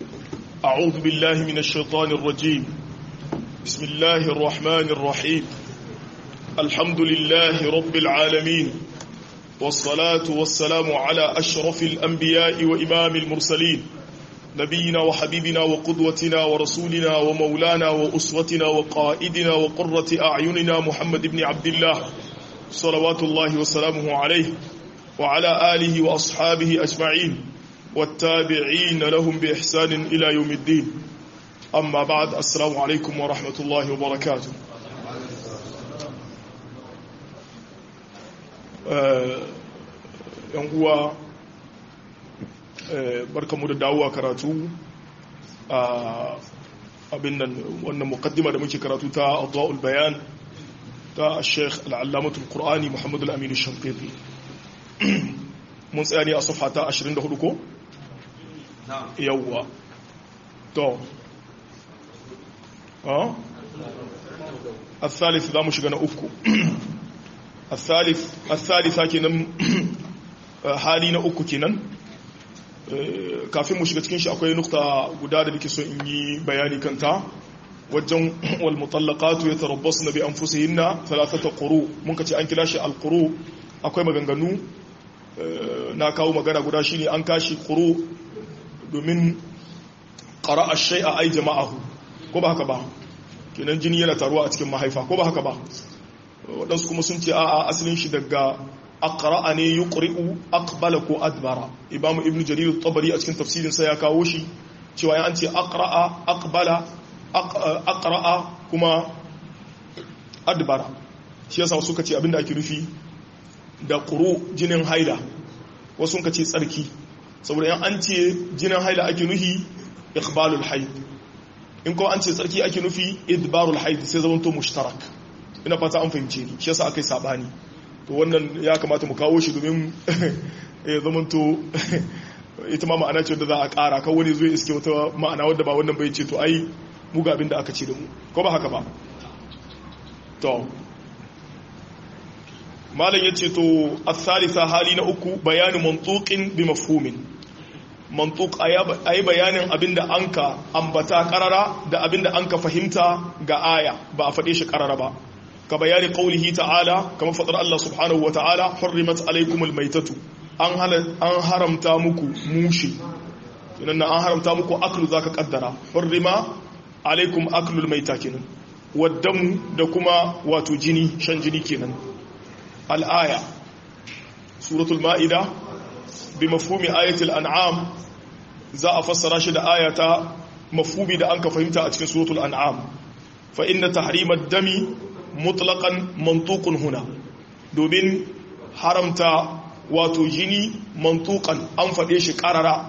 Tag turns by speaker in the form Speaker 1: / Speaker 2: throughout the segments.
Speaker 1: أعوذ بالله من الشيطان الرجيم بسم الله الرحمن الرحيم الحمد لله رب العالمين والصلاة والسلام على أشرف الأنبياء وإمام المرسلين نبينا وحبيبنا وقدوتنا ورسولنا ومولانا وأسوتنا وقائدنا وقرة أعيننا محمد بن عبد الله صلوات الله وسلامه عليه وعلى آله وأصحابه أجمعين والتابعين لهم بإحسان إلى يوم الدين أما بعد السلام عليكم ورحمة الله وبركاته yan uwa barkamu da dawowa karatu a abin nan wannan mukaddima da muke karatu ta adwa'ul bayan ta Sheikh al-Allamatul Qur'ani Muhammad al-Amin al-Shanqiti mun tsaya ne a safha ta 24 ko yawwa to a الثالث ذا مش غنا uku الثالث الثالثه kenan hali na uku kenan kafin mu shiga cikin shi akwai nukta guda da nake so in yi bayani kanta wajen wal mutallaqatu yatarabbasna bi anfusihinna thalathata quru mun kace an kira shi al quru akwai maganganu na kawo magana guda shine an kashi quru domin qara'a shay'a ay jama'ahu ko ba haka ba kenan jini yana taruwa a cikin mahaifa ko ba haka ba waɗansu kuma sun ce a'a asalin shi daga aqra'a ne yuqri'u aqbala ko adbara imamu ibnu jarir at-tabari a cikin tafsirin sa ya kawo shi cewa an ce aqra'a aqbala aqra'a kuma adbara shi yasa suka ce abinda ake nufi da quru jinin haila wasu suka ce tsarki saboda yan an ce jinin haila ake nufi iqbalul haid in ko an ce tsarki ake nufi idbarul haid sai zamanto mushtarak ina fata an fahimce ni shi yasa akai sabani to wannan ya kamata mu kawo shi domin ya zamanto ita ma ma'ana ce wadda za a ƙara kan wani zai iske wata ma'ana wadda ba wannan bai ce to ai mu ga abin da aka ce da mu ko ba haka ba to malam ya ce to asalisa hali na uku bayanin mantuƙin bi mafhumin mantuƙ a yi bayanin abin da an ka ambata ƙarara da abin da an ka fahimta ga aya ba a faɗe shi ƙarara ba ka bayani qaulihi ta'ala kamar fadar Allah subhanahu wa ta'ala hurrimat alaykumul maitatu an an haramta muku mushi kinan an haramta muku aklu zaka kaddara hurrima alaykum aklul maita kinan waddamu da kuma wato jini shan jini kenan al-aya suratul ma'ida bi mafhumi ayatil an'am za a fassara shi da ayata mafhumi da an ka fahimta a cikin suratul an'am fa inna tahrimad dami mutlaƙan mantukun huna domin haramta wato jini mantukan an faɗe shi ƙarara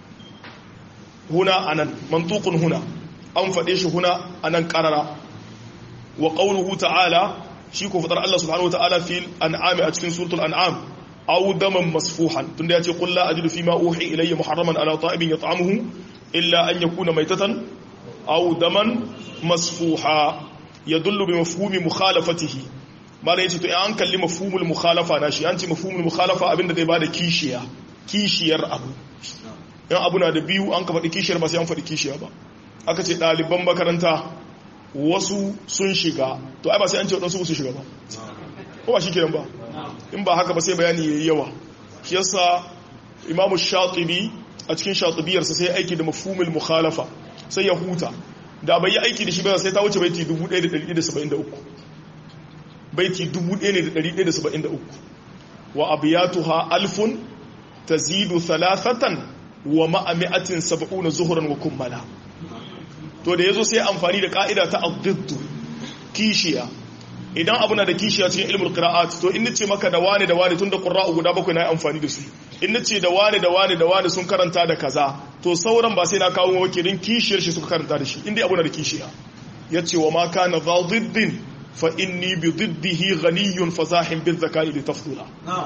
Speaker 1: huna anan mantukun huna an faɗe shi huna anan ƙarara wa ƙaunuhu ta'ala shi ko faɗar Allah subhanahu wa ta'ala fil an'ami a cikin suratul an'am aw daman masfuhan tunda yace qul la ajidu fima uhi ilayya muharraman ala ta'imin yat'amuhu illa an yakuna maytatan aw daman masfuha ya dullu bi mafhumi mukhalafatihi malai yace to in an kalli mafhumul mukhalafa na shi an ce mafhumul mukhalafa abinda zai bada kishiya kishiyar abu in abu na da biyu an ka faɗi kishiyar ba sai an faɗi kishiya ba aka ce ɗaliban makaranta wasu sun shiga to ai ba sai an ce waɗansu su shiga ba ko ba shi kenan ba in ba haka ba sai bayani yayi yawa shi yasa imamu shatibi a cikin shatibiyarsa sai aiki da mafhumul mukhalafa sai ya huta da bai yi aiki da shi ba sai ta wuce baiti 1173 baiti 1173 wa abiyatuha alfun tazidu thalathatan wa ma'ami'atin sab'una zuhuran wa kummala to da yazo sai amfani da ka'ida ta ad kishiya idan abu na da kishiya cikin ilmul qira'at to in nace maka da wane da wane tunda qurra'u guda bakwai na amfani da su in nace da wane da wane da wane sun karanta da kaza to sauran ba sai na kawo wakilin kishiyar shi suka karanta da shi inda abu na da kishiya yace wa ma kana dha diddin fa inni bi diddihi ghaniyun fazahin bil zakai li tafdula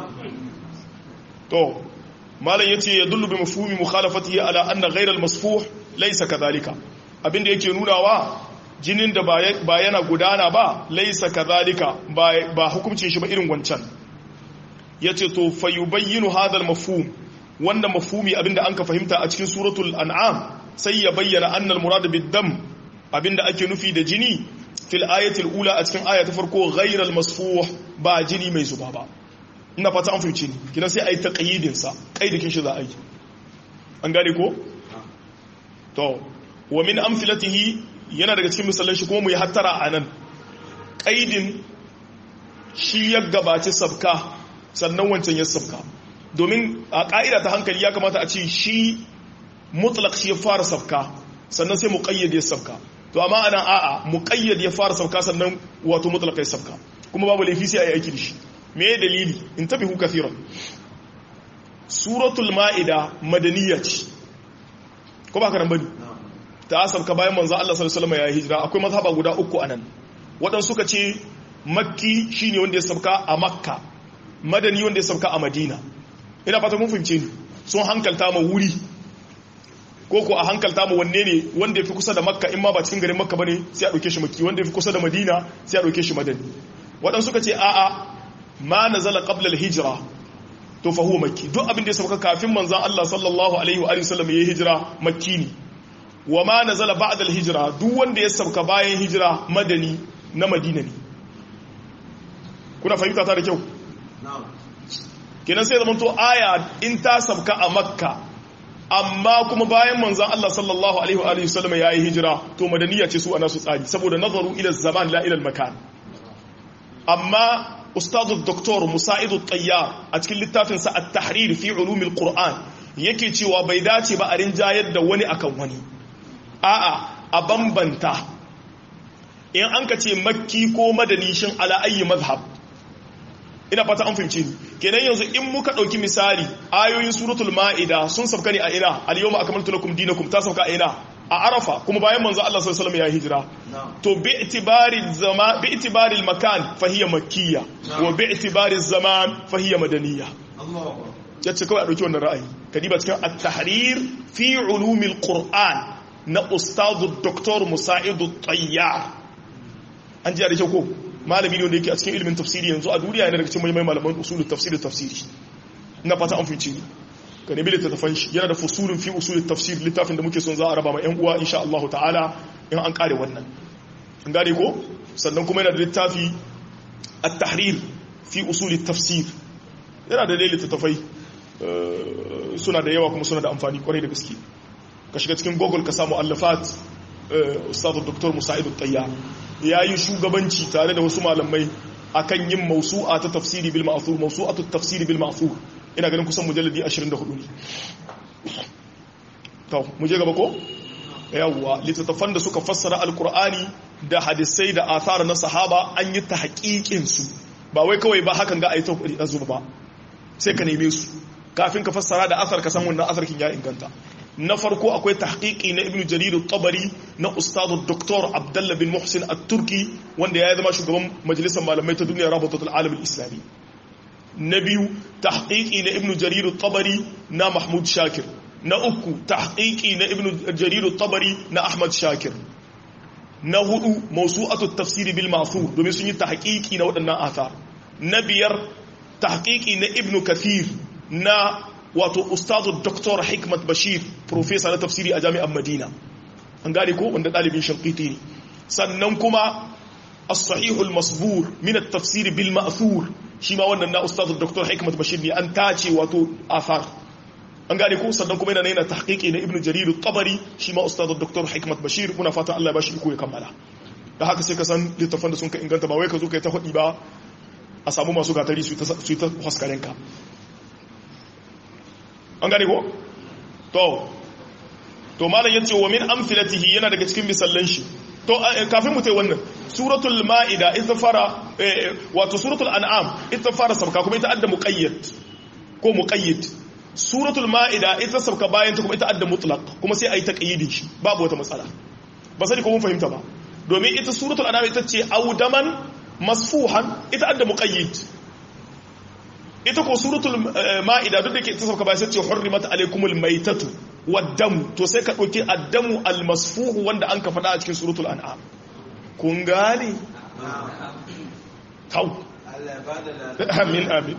Speaker 1: to malam yace yadullu bi mafhumi mukhalafatihi ala anna ghayra al masfuh laysa kadhalika abinda yake nunawa jinin da ba yana gudana ba laisa kadhalika ba hukuncin shi ba irin wancan yace to fayubayyinu hadha al-mafhum wanda mafhumi abinda anka fahimta a cikin suratul an'am sai ya bayyana annal murad bid-dam abinda ake nufi da jini fil ayatil ula a cikin aya ta farko ghairal masfuh ba jini mai zuba ba ina fata an fahimci ni kina sai ayi taqyidin sa kaidikin shi za a yi an gane ko to wa min amthilatihi yana daga cikin misalan shi kuma mu yi hattara anan kaidin shi ya gabaci sabka sannan wancan ya sabka domin a ka'ida ta hankali ya kamata a ce shi mutlaq shi ya fara sabka sannan sai muqayyad ya sabka to amma anan a'a muqayyad ya fara sabka sannan wato mutlaq ya sabka kuma babu laifi sai ayi aiki da shi me dalili in tabihu kathiran suratul ma'ida madaniyya ce ko ba ka nan bane ta sabka bayan manzo Allah sallallahu alaihi wasallam ya hijira akwai mazhaba guda uku anan waɗansu suka ce makki shine wanda ya sabka a makka madani wanda ya sabka a madina ina fata mun fahimce ni sun hankalta ma wuri ko ko a hankalta mu wanne ne wanda ya fi kusa da makka in ma ba cikin garin makka bane sai a ɗauke shi makki wanda ya fi kusa da madina sai a ɗauke shi madani waɗansu suka ce a'a ma nazala qabla al-hijra to fa huwa makki duk abin da ya sauka kafin manzon Allah sallallahu alaihi wa sallam ya hijira makki ne wa ma nazala ba'da al-hijra duk wanda ya sauka bayan hijira madani na madina ne kuna fahimta ta da kyau kenan sai zaman to aya in ta sauka a makka amma kuma bayan manzan Allah sallallahu alaihi wa alihi wasallam yayi hijira to madaniya ce su ana su tsari saboda nazaru ila zaman la ila makan amma ustadu doktor musaidu tayyar a cikin littafin sa at-tahrir fi ulum al-qur'an yake cewa bai dace ba a rinjayar da wani akan wani a'a a bambanta in an ka ce makki ko madani shin ala ayi mazhab ina fata an fahimci ni kenan yanzu in muka dauki misali ayoyin suratul maida sun sauka ne a ina al-yawma akmaltu lakum dinakum ta sauka a ina a arafa kuma bayan manzo Allah sallallahu alaihi wasallam ya hijira to bi itibari zaman bi itibari al-makan fa hiya makkiyya wa bi itibari zaman fa hiya madaniyya yace kawai a dauki wannan ra'ayi kadiba cikin at-tahrir fi ulumil qur'an na ustadu dr musaidu tayyar an ji da kyau ko malami ne wanda yake a cikin ilimin tafsiri yanzu a duniya yana daga cikin mai malaman usulul tafsir tafsiri ina fata an fice ka nemi littattafan shi yana da fusulun fi usulul tafsir littafin da muke son za a raba ma yan uwa insha Allah ta'ala in an kare wannan an gane ko sannan kuma yana da littafi at-tahrir fi usulul tafsir yana da dai littattafai suna da yawa kuma suna da amfani kwarai da gaske ka shiga cikin google ka samu allafat ustadu dr musaidu tayyar ya yi shugabanci tare da wasu malamai akan yin mausu'a ta tafsiri bil ma'thur mausu'atu tafsiri bil ma'thur ina ganin kusan mujalladi 24 ne to mu je gaba ko yawwa littattafan da suka fassara alqur'ani da hadisai da athar na sahaba an yi ta haƙiƙin su ba wai kawai ba hakan ga ayi ta zuba ba sai ka neme su kafin ka fassara da athar ka san wannan athar kin ya inganta na farko akwai tahqiqi na ibnu jarir al-tabari na ustadu doktor abdullah bin muhsin at-turki wanda ya zama shugaban majalisar malamai ta duniya rabatatul alam al-islami na biyu tahqiqi na ibnu jarir al-tabari na mahmud shakir na uku tahqiqi na ibnu jarir al-tabari na ahmad shakir na hudu mawsu'atu at-tafsir bil ma'thur domin sun yi tahqiqi na waɗannan athar na biyar tahqiqi na ibnu kathir na wato ustazu doktor hikmat bashir profesa na tafsiri a jami'an madina an gane ko wanda ɗalibin shankiti ne sannan kuma as-sahihul masbur min at-tafsir bil ma'thur shi ma wannan na ustazu doktor hikmat bashir ne an tace wato athar an gane ko sannan kuma yana yana tahqiqi na ibnu jarir at-tabari shi ma ustazu doktor hikmat bashir muna fata Allah ya bashi iko ya kammala da haka sai ka san littafan da sun ka inganta ba wai ka zo kai ta hudi ba a samu masu gatari su ta su ta haskarenka an gane ko to to malam yace wa min amthilatihi yana daga cikin misallan shi to kafin mu tai wannan suratul maida ita fara wato suratul an'am ita fara sabka kuma ita adda muqayyad ko muqayyid suratul maida ita sabka bayan ta kuma ita adda mutlaq kuma sai ayi taqyidin shi babu wata matsala ba sai ko mun fahimta ba domin ita suratul an'am ita ce audaman masfuhan ita adda muqayyid ita ko suratul ma'ida duk da ke ta sauka bayan sai ce hurrimat alaykumul maitatu waddam to sai ka dauki addamu almasfuhu wanda an ka faɗa a cikin suratul an'am kun gane kau amin amin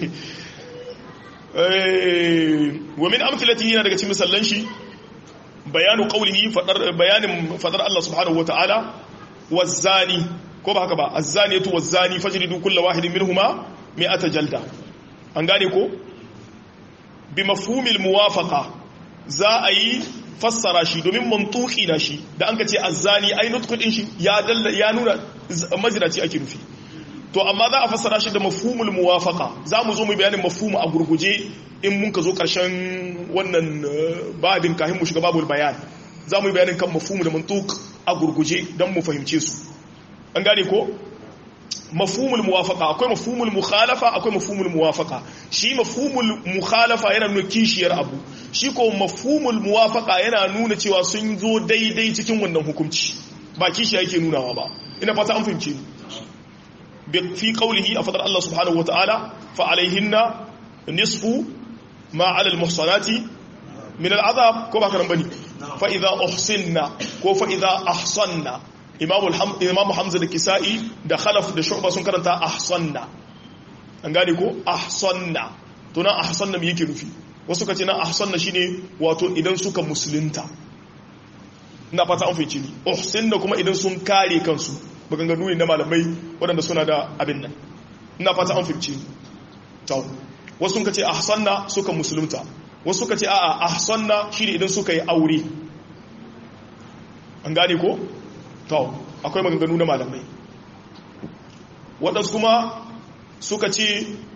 Speaker 1: wa min amthilatihi yana daga cikin misallan shi bayanu qawlihi fadar bayanin fadar Allah subhanahu wataala wazani ko ba haka ba azzaniyatu wazani fajridu kullu wahidin minhuma mi'ata jalda an gane ko bi mafhumil muwafaqa za a yi fassara shi domin mantuki na shi da an ka ce azzani ai nutqu din shi ya dalla ya nuna mazinaci ake nufi to amma za a fassara shi da mafhumul muwafaqa za mu zo mu bayanin mafhumu a gurguje in mun ka zo karshen wannan babin kahin mu shiga babul bayan za mu yi bayanin kan mafhumu da mantuk a gurguje don mu fahimce su an gane ko mafhumul muwafaqa akwai mafhumul mukhalafa akwai mafhumul muwafaqa shi mafhumul mukhalafa yana nuna kishiyar abu shi ko mafhumul muwafaqa yana nuna cewa sun zo daidai cikin wannan hukunci ba kishiya yake nunawa ba ina fata an fahimce ni fi qawlihi a fadar Allah subhanahu wataala fa alaihinna nisfu ma ala almuhsanati min al'azab ko ba karan bane fa idza uhsinna ko fa idza ahsanna imamu hamza da kisa'i da khalaf da shu'ba sun karanta ahsanna an gane ko ahsanna to nan ahsanna me yake nufi wasu kace nan ahsanna shine wato idan suka musulunta ina fata an fice ni uhsinna kuma idan sun kare kansu maganganu ne na malamai waɗanda suna da abin nan ina fata an fice ni to wasu kace ahsanna suka musulunta wasu kace a'a ahsanna shine idan suka yi aure an gane ko to akwai maganganu na malamai waɗansu kuma suka ce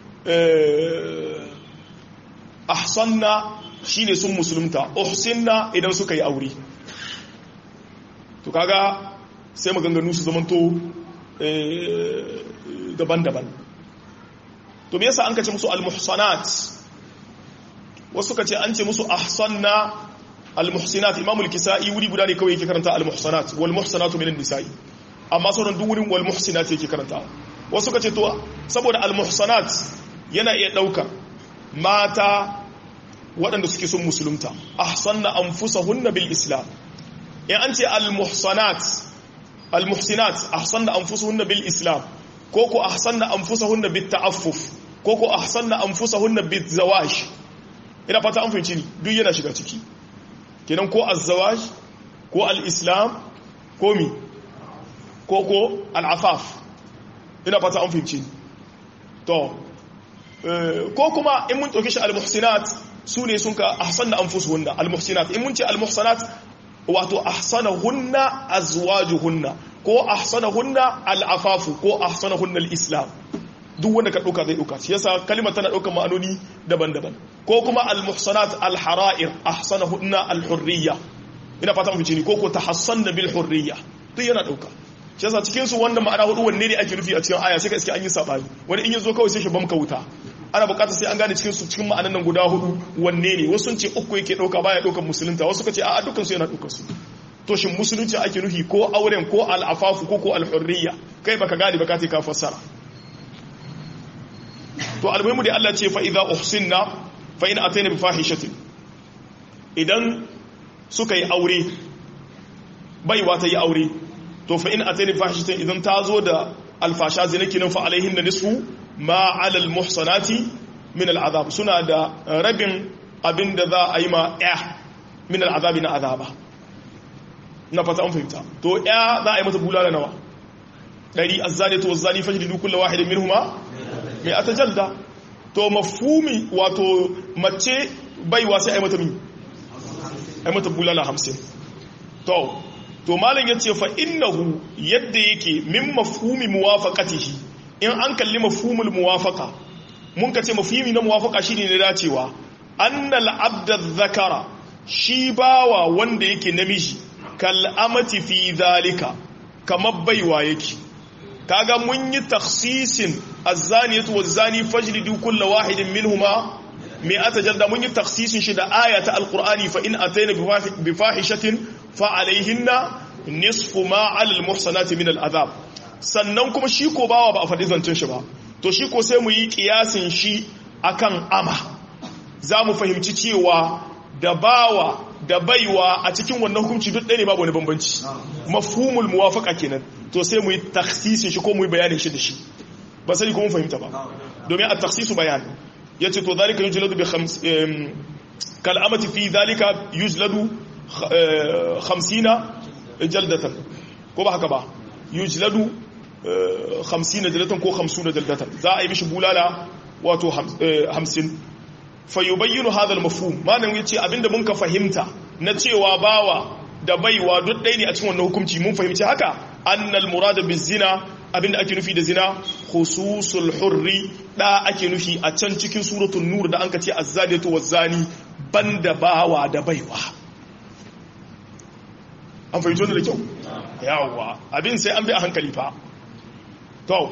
Speaker 1: ahsanna shine sun musulunta uhsinna idan suka yi aure to kaga sai maganganu su zamanto daban-daban to me yasa an kace musu al-muhsanat wasu kace an ce musu ahsanna al-muhsinat imamul kisa'i wuri guda ne kawai yake karanta al-muhsanat wal muhsanatu minan nisa'i amma sauran duk wurin wal muhsinat yake karanta wasu kace to saboda al-muhsanat yana iya daukar mata waɗanda suke son musulunta ahsanna anfusahunna bil islam in an ce al-muhsanat al-muhsinat ahsanna anfusahunna bil islam ko ko ahsanna anfusahunna bit ta'affuf ko ko ahsanna anfusahunna bit zawaj ina fata an fahimci ni duk yana shiga ciki kenan ko azzawaj ko al-islam ko mi ko ko al-afaf ina fata an fahimci to ko kuma in mun ɗauki shi al-muhsinat su ne sun ka ahsanna anfusuhunna al-muhsinat in mun ce al-muhsanat wato ahsanahunna azwajuhunna ko ahsanahunna al-afafu ko ahsanahunna al-islam duk wanda ka ɗauka zai ɗauka shi yasa kalimar tana ɗaukar ma'anoni daban-daban ko kuma al-muhsanat al-hara'ir ahsanahunna al-hurriya ina fata mu ne ko ko tahassanna bil hurriya duk yana ɗauka shi yasa cikin su wanda ma'ana hudu wanne ne ake nufi a cikin aya sai ka iske an yi sabani wani in yazo kawai sai shi bamka wuta ana bukatar sai an gane cikin su cikin ma'anan nan guda hudu wanne ne wasu sun ce uku yake ɗauka baya ɗaukar musulunta wasu ka ce a'a dukkan su yana ɗaukar su to shin musulunci ake nufi ko auren ko al-afafu ko ko al-hurriya kai baka gane baka ce ka fassara to almuhimu da Allah ce fa idza uhsinna fa in atayna bi fahishatin idan suka yi aure baiwa ta yi aure to fa in atayna bi fahishatin idan ta zo da alfasha zina kinan fa alaihin da nisfu ma ala almuhsanati min al'azab suna da rabin abin da za a yi ma ya min al'azabi na azaba na fata an fahimta to ya za a yi mata bulala nawa ɗari azzani to zani fajridu kullu wahidin minhuma mai ata jalda to mafumi wato mace baiwa sai ai mata mi ai mata bulala hamsin to to malam ya ce fa innahu yadda yake min mafhumi muwafaqatihi in an kalli mafhumul muwafaqa mun ka ce mafhumi na muwafaqa shine ne dacewa annal abda dhakara shi bawa wanda yake namiji kal amati fi zalika kamar baiwa yake kaga mun yi taksisin azzaniyatu wazzani fajlidu kulla wahidin minhuma mi'ata jalda mun yi taksisin shi da ayata alqur'ani fa in ataina bi fahishatin fa alaihinna nisfu ma 'ala almuhsanati min al'adab sannan kuma shi ko bawa ba a faɗi zancen shi ba to shi ko sai mu yi kiyasin shi akan ama za mu fahimci cewa da bawa da baiwa a cikin wannan hukunci duk ɗaya ne babu wani bambanci mafhumul muwafaqa kenan to sai mu yi taksisin shi ko mu yi bayanin shi da shi ba sai ko mun fahimta ba domin a taksisu bayan yace to zalika yujladu bi khams kal amati fi zalika yujladu 50 jaldatan ko ba haka ba yujladu 50 jaldatan ko 50 jaldatan za a yi mishi bulala wato 50 fa yubayyinu hadha al-mafhum malam yace abinda mun ka fahimta na cewa bawa da baiwa duk ɗaya ne a cikin wannan hukunci mun fahimci haka annal murada bizina abinda ake nufi da zina khususul hurri da ake nufi a can cikin suratul nur da anka ce azzaliyatu wazzani banda bawa da baiwa an fahimci wannan da kyau yawa abin sai an bi a hankali fa to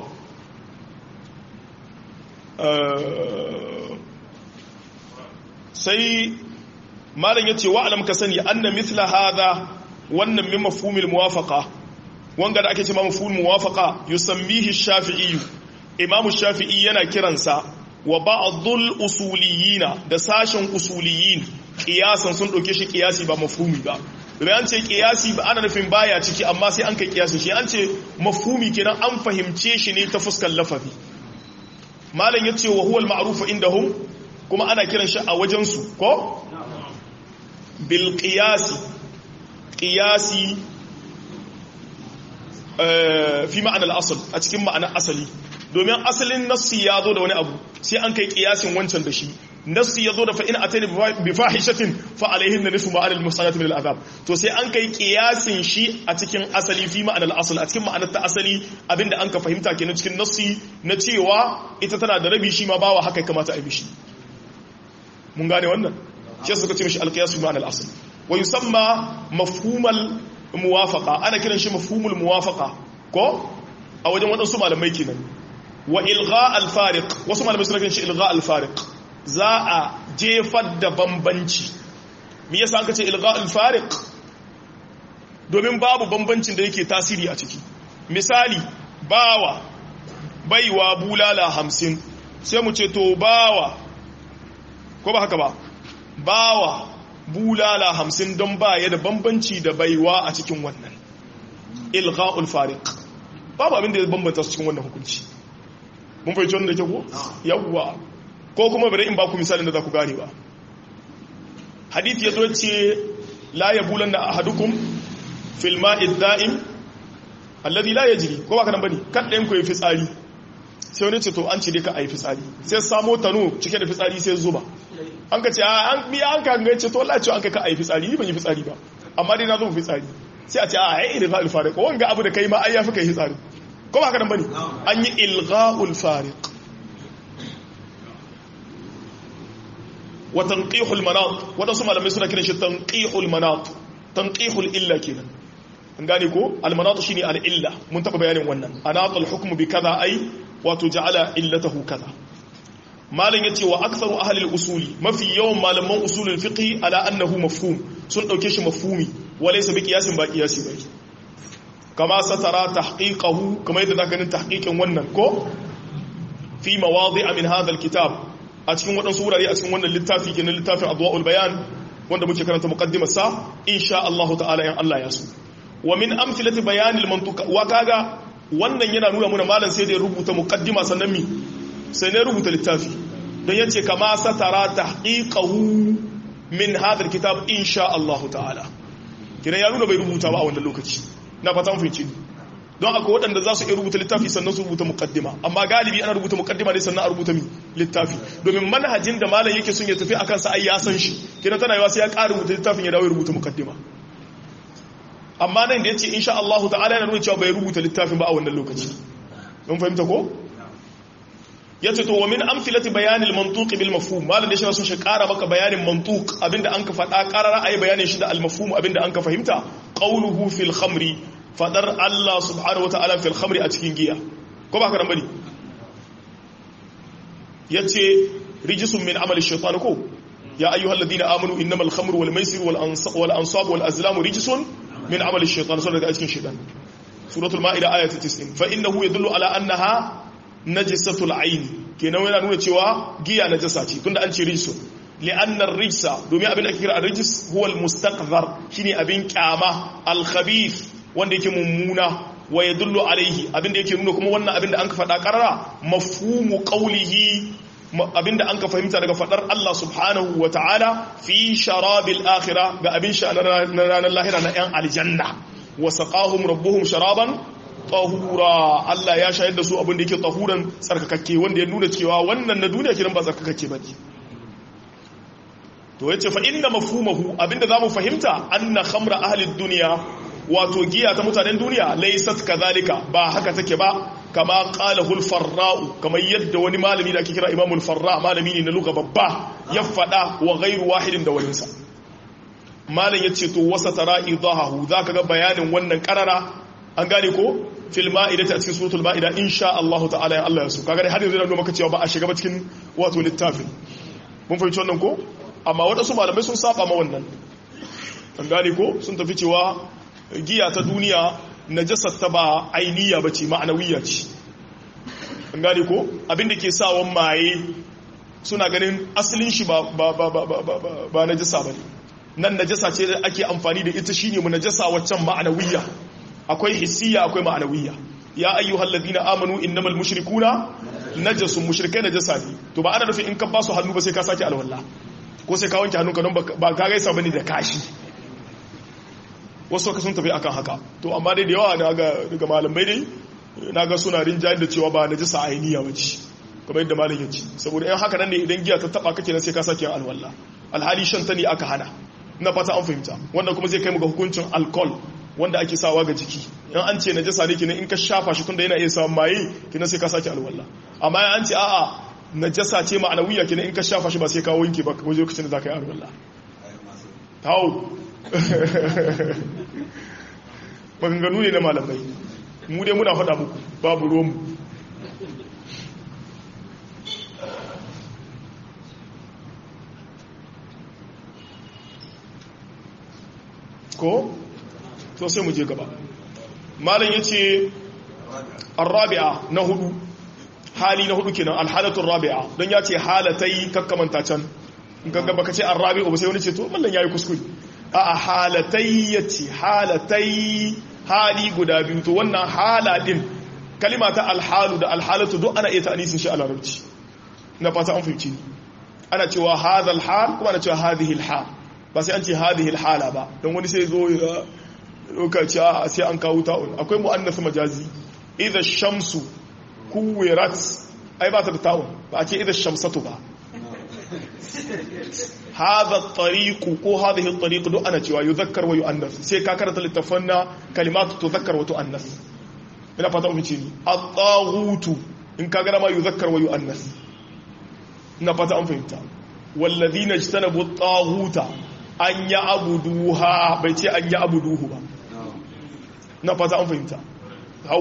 Speaker 1: sai malam yace wa alam ka sani anna mithla hadha wannan min mafhumil muwafaqa wanga da ake cewa mafhumul muwafaqa yusammihi ash-shafi'i imam ash-shafi'i yana kiransa wa ba'dhul usuliyina da sashen usuliyin qiyasan sun dauke shi qiyasi ba mafhumi ba domin an ce qiyasi ba ana nufin baya ciki amma sai an kai qiyasi shi an ce mafhumi kenan an fahimce shi ne ta fuskar lafazi malam yace wa huwa al-ma'ruf indahum kuma ana kiran shi a wajen su ko bil qiyasi qiyasi fi ma'anar asal a cikin ma'anar asali domin asalin nassi ya zo da wani abu sai an kai kiyasin wancan da shi nassi ya zo da fa'in a tani bi fahishatin fa'alaihin na nisu ma'anar musanat min al'azab to sai an kai kiyasin shi a cikin asali fi ma'anar asal a cikin ma'anar ta asali abinda an ka fahimta kenan cikin nassi na cewa ita tana da rabi shi ma bawa haka kamata a yi shi mun gane wannan shi suka ce mishi alqiyas fi ma'anar asal wa yusamma mafhumal muwafaqa ana kiran shi mafhumul muwafaqa ko a wajen waɗansu malamai kenan wa ilgha al-fariq wasu malamai suna kiran shi ilgha al-fariq za a jefar da bambanci me yasa aka ce ilgha al-fariq domin babu bambancin da yake tasiri a ciki misali bawa baiwa bulala hamsin sai mu ce to bawa ko ba haka ba bawa bulala hamsin don ba ya da bambanci da baiwa a cikin wannan ilgha'ul fariq babu abin da ya bambanta su cikin wannan hukunci mun fahimci wannan da ke ko yawwa ko kuma bari in ba ku misalin da za ku gane ba hadith ya zo ce la yabulan na ahadukum fil ma'id da'im alladhi la yajri ko ba ka nan bane kan ɗayan ku yi fitsari sai wani ce to an ce dai ka ayi fitsari sai samo tano cike da fitsari sai zuba an ka ce an biya an ka ga ce to Allah ce an ka ka ayi fitsari ni ban yi fitsari ba amma dai na zo fitsari sai a ce a ai ilgha'ul fariq wanga abu da kai ma ai yafi kai fitsari ko ba ka nan bane an yi ilgha'ul fariq wa tanqihul manat wadansu malamai suna kiran shi tanqihul manat tanqihul illa kenan an gane ko al manat shine al illa mun taba bayanin wannan anatul hukmu bi kaza ai wato ja'ala illatahu kaza malam yace wa aktharu ahli al-usuli mafi yawan malaman usulul fiqh ala annahu mafhum sun dauke shi mafhumi walaysa bi qiyasin ba qiyasi bai kama satara tahqiqahu kama yadda zaka ganin tahqiqin wannan ko fi mawadi'a min hadha al-kitab a cikin wadansu wurare a cikin wannan littafi kenan littafin adwaul bayan wanda muke karanta muqaddimar sa insha Allah ta'ala yan Allah ya so wa min amthilati bayan al-mantuq wa kaga wannan yana nuna muna malam sai da ya rubuta muqaddima sannan mi sai ne rubuta littafi don yace kama satara tahqiqahu min hadha alkitab insha Allah ta'ala kina ya nuna bai rubuta ba a wannan lokaci na fata mun fahimci don akwai waɗanda za su iya rubuta littafi sannan su rubuta muqaddima amma galibi ana rubuta muqaddima ne sannan a rubuta mi littafi domin manhajin da malam yake son ya tafi akan sa ai ya san shi kina tana yawa sai ya ƙara rubuta littafin ya dawo ya rubuta muqaddima amma nan da ya ce insha Allah ta'ala yana nuna cewa bai rubuta littafin ba a wannan lokaci mun fahimta ko ya ce to wa min amfilati bayanil mantuq bil mafhum malam da shi sun shi kara maka bayanin mantuq abinda an ka faɗa karara ayi bayanin shi da al mafhum abinda an ka fahimta qawluhu fil khamri fadar Allah subhanahu wa ta'ala fil khamri a cikin giya ko ba ka nan bane yace rijisun min amali shaytan ko ya ayyuhalladhina amanu innamal khamru wal maisir wal ansab wal azlamu rijsun من عمل الشيطان سورة أجكين شيطان سورة المائدة آية 90 فإنه يدل على أنها نجسة العين كنا وين نقول تشوا جيا نجساتي كنا أنشي رجس لأن الرجس دومي أبن أكير الرجس هو المستقذر شيني أبن كاما الخبيث wanda yake mummuna wa yadullu alaihi abinda yake nuna kuma wannan abinda an ka faɗa karara mafhumu qawlihi abinda an ka fahimta daga fadar Allah subhanahu wa ta'ala fi sharabil akhirah ga abin sha na ranar lahira na yan aljanna wa saqahum rabbuhum sharaban tahura Allah ya shayar da su abin da yake tahuran tsarkakakke wanda ya nuna cewa wannan na duniya kiran ba tsarkakakke bane to yace fa inna mafhumahu abinda zamu fahimta anna khamra ahli dunya wato giya ta mutanen duniya laysat kadhalika ba haka take ba kama qala hul farra'u kamar yadda wani malami da ake kira imamul farra malami ne na lugha babba ya fada wa ghairu wahidin da walinsa malam yace to wasa tara idahu zaka ga bayanin wannan karara an gane ko fil ma'idati a cikin suratul ma'ida insha Allah ta'ala ya Allah ya so kaga har yanzu da maka cewa ba a shiga ba cikin wato littafin mun fahimci wannan ko amma waɗansu malamai sun saba ma wannan an gane ko sun tafi cewa giya ta duniya najasar ta ba ainiya ba ce ma'anawiya ce an gane ko abinda ke sawan maye suna ganin asalin shi ba ba najasa ba ne nan najasa ce da ake amfani da ita shine mu najasa waccan ma'anawiya akwai hissiya akwai ma'anawiya ya ayyuhal ladina amanu innamal mushrikuna najasun mushrikai najasa ne to ba ana nufin in ka ba su hannu ba sai ka sake alwala ko sai ka wanke hannunka don ba ka gaisa bane da kashi wasu ka sun tafi akan haka to amma dai da yawa daga malamai dai na ga suna rinjayar da cewa ba na jisa ainiya ba ce kamar yadda malam ya ce saboda yan haka nan ne idan giya ta taba kake nan sai ka sake alwala alhali shan ta ne aka hana na fata an fahimta wannan kuma zai kai mu ga hukuncin alcohol wanda ake sawa ga jiki in an ce najasa ne kenan in ka shafa shi tunda yana iya samun maye kenan sai ka sake alwala amma an ce a'a najasa ce ma'anawiya kenan in ka shafa shi ba sai ka wanke ba wajen lokacin da za ka yi alwala hau maganganu ne na malamai mu dai muna faɗa muku babu romu ko? to sai mu je gaba malam ya ce arrabi'a na hudu hali na hudu kenan alhalatun rabi'a don ya ce halatai kakkamanta can in kan gaba ka ce arrabi'a ba sai wani ce to mallan yayi kuskure a halatai ya ce halatai hali guda biyu to wannan hala din kalima ta alhalu da alhalatu duk ana iya ta'anisin shi a larabci na fata an fahimci ni ana cewa hadha alhal kuma ana cewa hadhihi alhal ba sai an ce hadhihi alhala ba don wani sai zo ya lokaci a sai an kawo ta'un akwai mu'annas majazi idha shamsu kuwirat ai ba ta da ta'un ba a ce idha shamsatu ba hadha at-tariq ko hadhihi at-tariq duk ana cewa yuzakkar wa yu'annas sai ka karanta littafan na kalimatu tuzakkar wa tu'annas ina fata mu ce ni at-taghutu in ka ga ma yuzakkar wa yu'annas ina fata an fahimta wallazina ijtanabu at-taghuta an ya'buduha bai ce an ya'buduhu ba na fata an fahimta hau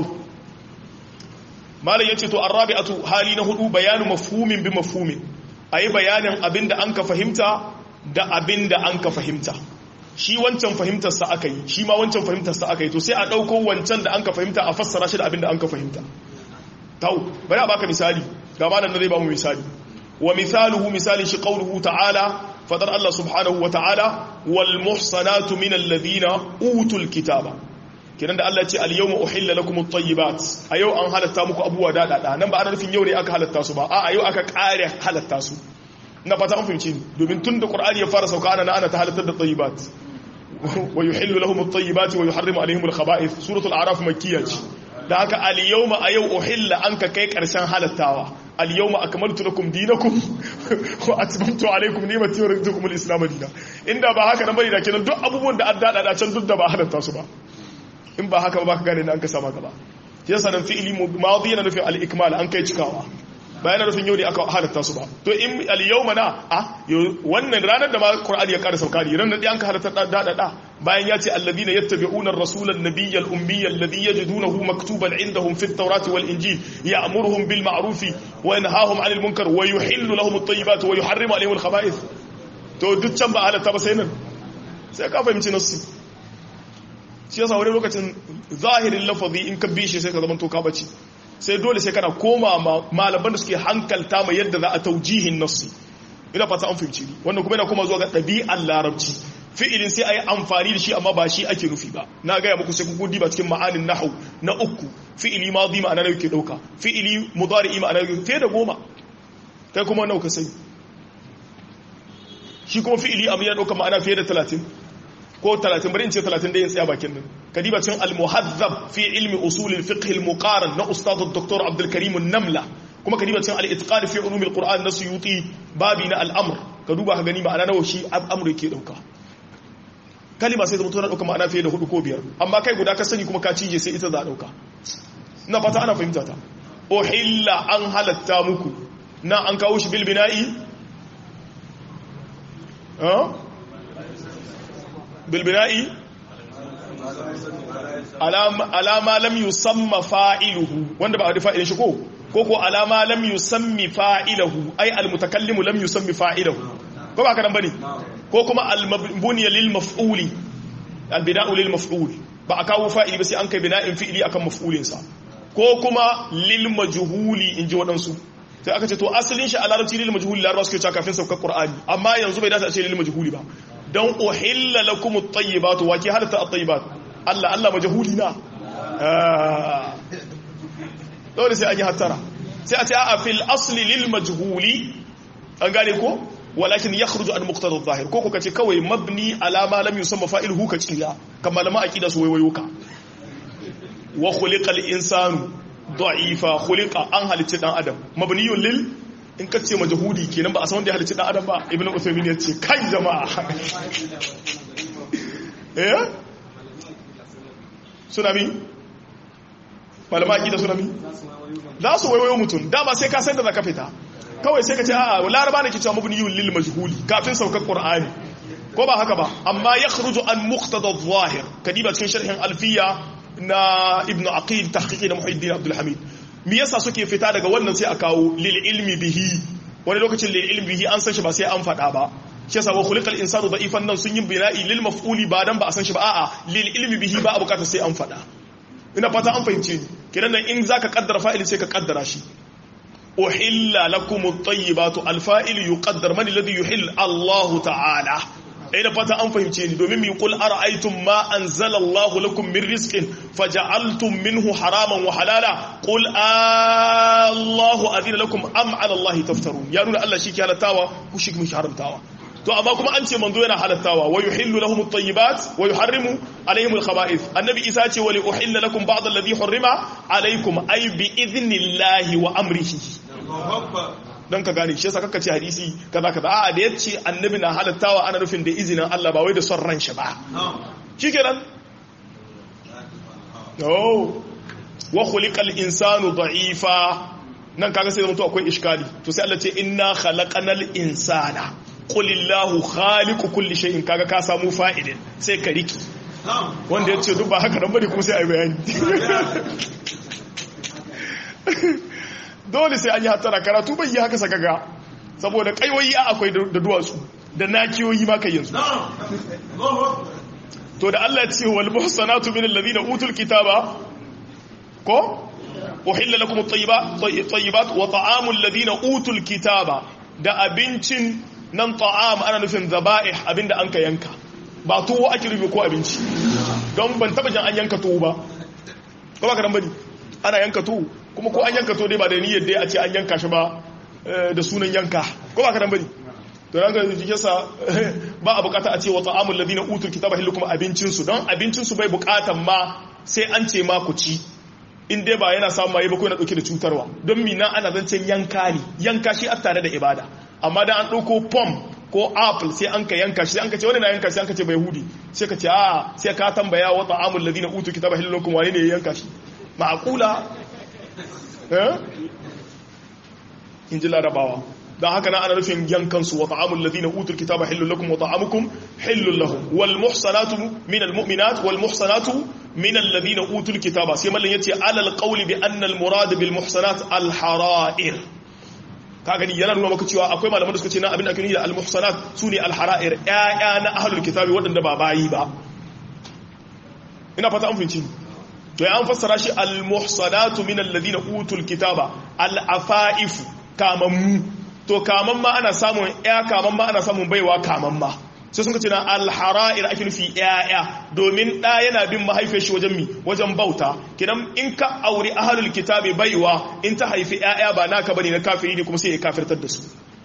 Speaker 1: malam yace to arabi'atu hali na hudu bayanu mafhumin bi mafhumin ayi bayanin abinda an ka fahimta da abinda an ka fahimta shi wancan fahimtar sa aka yi shi ma wancan fahimtar sa aka yi to sai a dauko wancan da an ka fahimta a fassara shi da abinda an ka fahimta tau bari a baka misali ga malam na zai ba mu misali wa misaluhu misali shi qawluhu ta'ala fadar Allah subhanahu wa ta'ala wal muhsanatu min alladhina utul kitaba kiran da Allah ce al-yawma uhilla lakum at-tayyibat a yau an halatta muku abubuwa dadada nan ba ana nufin yau ne aka halatta su ba a a yau aka kare halatta su na fata an fahimci domin tun da qur'ani ya fara sauka ana ana ta halatta da tayyibat wa yuhillu lahum at-tayyibat wa yuharrimu alaihim al-khaba'ith suratul a'raf makkiyya ce da haka al-yawma a yau uhilla an ka kai karshen halattawa al-yawma akmaltu lakum dinakum wa atmamtu alaykum ni'mati wa raditu lakum al-islam dinan inda ba haka nan bane da kenan duk abubuwan da an dada da can duk da ba halatta su ba in ba haka ba ka gane an ka sama gaba yasa nan fi'ili madi yana nufin al-ikmal an kai cikawa ba yana nufin yau ne aka halatta su ba to in al-yawma na a wannan ranar da ma Qur'ani ya ƙara sauka ne ranar da an ka halatta da da da bayan ya ce alladhina yattabi'una ar-rasula an-nabiyya al-ummiyya alladhi yajidunahu maktuban 'indahum fi at-taurati wal-injil ya'muruhum bil ma'ruf wa yanhahum 'anil munkar wa yuhillu lahum at-tayyibat wa yuharrimu 'alayhim al-khaba'ith to duk can ba halatta ba sai nan sai ka fahimci nasu shi yasa wani lokacin zahirin lafazi in ka bishe sai ka zama to ka bace sai dole sai kana koma malaman da suke hankalta mai yadda za a taujihin nassi ina fata an fahimci wannan kuma yana kuma zuwa ga ɗabi'ar larabci fi'ilin sai a yi amfani da shi amma ba shi ake nufi ba na gaya muku sai kuku diba cikin ma'anin nahu na uku fi'ili ma zima ana yake ɗauka fi'ili mudari ma'ana yake fiye da goma kai kuma nawa ka sani shi kuma fi'ili abu ya dauka ma'ana fiye da 30 ko 30 bari in ce 30 da yin tsaya bakin nan kadiba cin al-muhazzab fi ilmi usul al-fiqh al-muqaran na ustad dr abdul karim an-namla kuma kadiba cin al-itqan fi ulum al-quran na suyuti babi na al-amr ka duba ka gani ma'ana nawa shi amru yake dauka kalima sai zama tana dauka ma'ana fiye da hudu ko biyar amma kai guda ka sani kuma ka cije sai ita za a dauka ina fata ana fahimta ta uhilla an halatta muku na an kawo shi bil bina'i bilbina'i alama lam yusamma fa'iluhu wanda ba a fa'ilin shi ko ko ko alama lam yusammi fa'iluhu ai almutakallimu lam yusammi fa'iluhu ko ba kadan bane ko kuma almabniya lil maf'uli albina'u lil maf'ul ba a kawo fa'ili ba sai an kai bina'in fi'ili akan maf'ulin sa ko kuma lil majhuli inji wadansu sai aka ce to asalin shi a larabci lil majhuli larabawa suke cewa kafin saukar qur'ani amma yanzu bai dace a ce lil majhuli ba don uhilla lakum at-tayyibatu wa ki halatta at-tayyibat Allah Allah majhuli na dole sai an yi hattara sai a ce a fil asli lil majhuli an gane ko walakin yakhruju an muqtada adh-dhahir ko ko kace kawai mabni ala ma lam yusamma fa'iluhu ka tsira kamar malama aqida su waiwayo ka wa khuliqa al-insanu da'ifa khuliqa an halicci dan adam mabniyun lil in ka ce majahudi kenan ba a san wanda ya halicci dan adam ba ibnu usaymin ya ce kai jama'a eh tsunami malama akida tsunami za su waiwayo mutum dama sai ka san da zaka fita kawai sai ka ce a'a laraba ne ke cewa mabniyun lil majhuli kafin saukar qur'ani ko ba haka ba amma yakhruju an muqtada adh-dhahir kadiba cikin sharhin alfiya na ibnu aqil tahqiqi na muhiddin abdul hamid me yasa suke fita daga wannan sai a kawo lil ilmi bihi wani lokacin lil ilmi bihi an san shi ba sai an faɗa ba shi yasa wa khuliqal insanu da'ifan nan sun yi bina'i lil maf'uli ba dan ba a san shi ba a'a lil ilmi bihi ba a bukata sai an faɗa ina fata an fahimce ni kidan nan in zaka kaddara fa'ili sai ka kaddara shi uhilla lakum at-tayyibatu al-fa'il yuqaddar man alladhi yuhill Allah ta'ala ina fata an fahimce ni domin mi qul ara'aytum ma anzala Allah lakum min rizqin faja'altum minhu haraman wa halala qul Allahu adina lakum am 'ala Allah taftarun ya nuna Allah shi ke halattawa ku shi ke haramtawa to amma kuma an ce manzo yana halattawa wa yuhillu lahum at-tayyibat wa yuharrimu alaihim al-khaba'ith annabi isa ce wa li uhilla lakum ba'd alladhi hurrima alaykum ay bi idhnillahi wa amrihi don ka gane shi yasa kaka ce hadisi kaza kaza a'a da yace annabi na halattawa ana nufin da izinin Allah ba wai da son ran shi ba shikenan oh wa khuliqal insanu da'ifa nan kaga sai mutu akwai iskali to sai Allah ce inna khalaqanal insana qul illahu khaliqu kulli shay'in kaga ka samu fa'idin sai ka riki wanda yace duk ba haka nan bane kuma sai ai bayani dole sai an yi hatara karatu bai yi haka sakaga saboda kaiwoyi a akwai da duwatsu da nakiyoyi ma kai yanzu to da Allah ya ce wal muhsanatu min alladhina utul kitaba ko uhilla lakum at-tayyibat wa ta'amu alladhina utul kitaba da abincin nan ta'am ana nufin zaba'ih abinda an ka yanka ba tuwo ake rubi ko abinci don ban taba jan an yanka tuwo ba ko ba ka dan bane ana yanka tuwo kuma ko an yanka to dai ba da niyyar dai a ce an yanka shi ba da sunan yanka ko ba ka dan bane to ranka jikin sa ba a bukata a ce wa ta'amul ladina utul kitaba hillukum abincin su don abincin su bai bukatan ma sai an ce ma ku ci in dai ba yana samu mai ba ko yana dauke da cutarwa don mina ana zancen yanka ne yanka shi a tare da ibada amma da an dauko pom ko apple sai an ka yanka shi sai an ka ce wani na yanka sai an ka ce bai hudi sai ka ce a sai ka tambaya wa ta'amul ladina utul kitaba hillukum wane ne ya yanka shi ma'qula in ji larabawa don haka na ana nufin yankansu wa ta'amul ladina utul kitaba hillul lakum wa ta'amukum hillul lahum wal muhsanatu min al mu'minat wal muhsanatu min alladhina utul kitaba sai mallan yace alal qawli bi anna al murad bil muhsanat al hara'ir ka gani yana nuna maka cewa akwai malaman da suka ce na abin da ake nufi da al muhsanat sune al hara'ir ƴaƴa na ahlul kitabi waɗanda ba bayi ba ina fata an fahimci to ya an fassara shi al-muhsanatu min alladhina utul kitaba al-afaifu kamammu to kaman ma ana samun ya kaman ma ana samun baiwa kaman ma sai sun ce na alhara'ir ake nufi yaya domin ɗa yana bin mahaifiyar shi wajen mi wajen bauta kidan in ka auri ahlul kitabi baiwa in ta haifi yaya ba naka bane na kafiri ne kuma sai ya kafirtar da su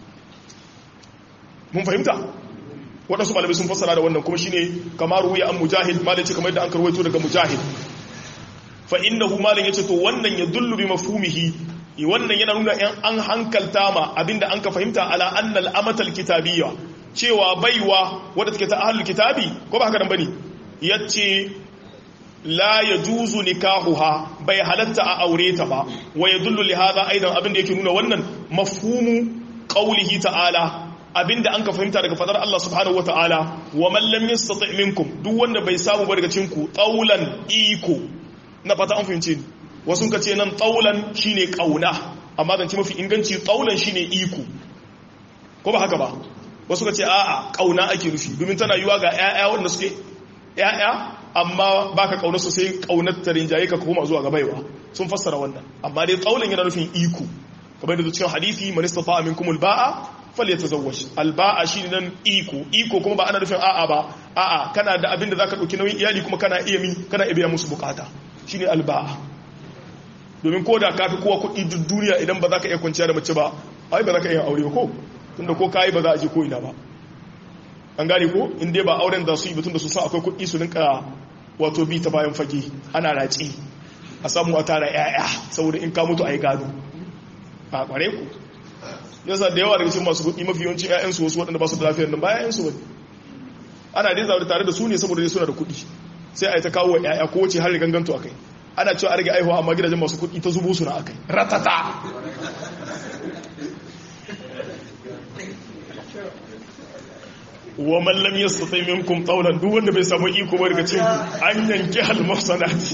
Speaker 1: mun fahimta waɗansu malamai sun fassara da wannan kuma shine kamar ruya an mujahid malai ce kamar yadda an karwaito daga mujahid fa innahu malin yace to wannan ya dullu bi mafhumihi wannan yana nuna yan an hankalta ma abinda an ka fahimta ala annal amatal kitabiyya cewa baiwa wadda take ta ahlul kitabi ko ba haka nan bane yace la yajuzu nikahuha bai halatta a aure ta ba wa yadullu li hadha aidan abinda yake nuna wannan mafhumu qawlihi ta'ala abinda an ka fahimta daga fadar Allah subhanahu wata'ala wa man lam yastati minkum duk wanda bai samu ba daga cikin ku taulan iko na fata an fahimce ni wasu ka ce nan taulan shine kauna amma zance mafi inganci taulan shine iko ko ba haka ba wasu ka ce a'a kauna ake nufi domin tana yiwa ga ƴaƴa wanda suke ƴaƴa amma baka kauna su sai kaunar ta rinjaye ka koma zuwa ga baiwa sun fassara wannan amma dai taulan yana nufin iko kamar da cikin hadisi man istata'a minkumul ba'a falyatazawwaj alba'a shine nan iko iko kuma ba ana nufin a'a ba a'a kana da abin da zaka dauki nauyin iyali kuma kana iya mi kana iya biya musu bukata shine alba'a domin ko da ka fi kowa kuɗi duk duniya idan ba za ka iya kwanciya da mace ba ai ba za ka iya aure ba ko tunda ko kayi ba za a je ko ina ba an gane ko in dai ba auren da su yi batun da su san akwai kuɗi su rinka wato bi ta bayan fage ana raci a samu a tara yaya saboda in ka mutu a yi gado a kware ku yasa da yawa daga cikin masu kuɗi mafi yawancin ƴaƴansu wasu waɗanda ba su da lafiyar nan ba ƴaƴansu ba ana dai zaune tare da su ne saboda dai suna da kuɗi sai a yi ta kawo wa ƴaƴa ko wace har ganganto akai ana cewa a rage aihuwa amma gidajen masu kuɗi ta zubo su na akai ratata wa man lam yastati minkum tawlan duk wanda bai samu iko ba daga cikin an yanki al muhsanati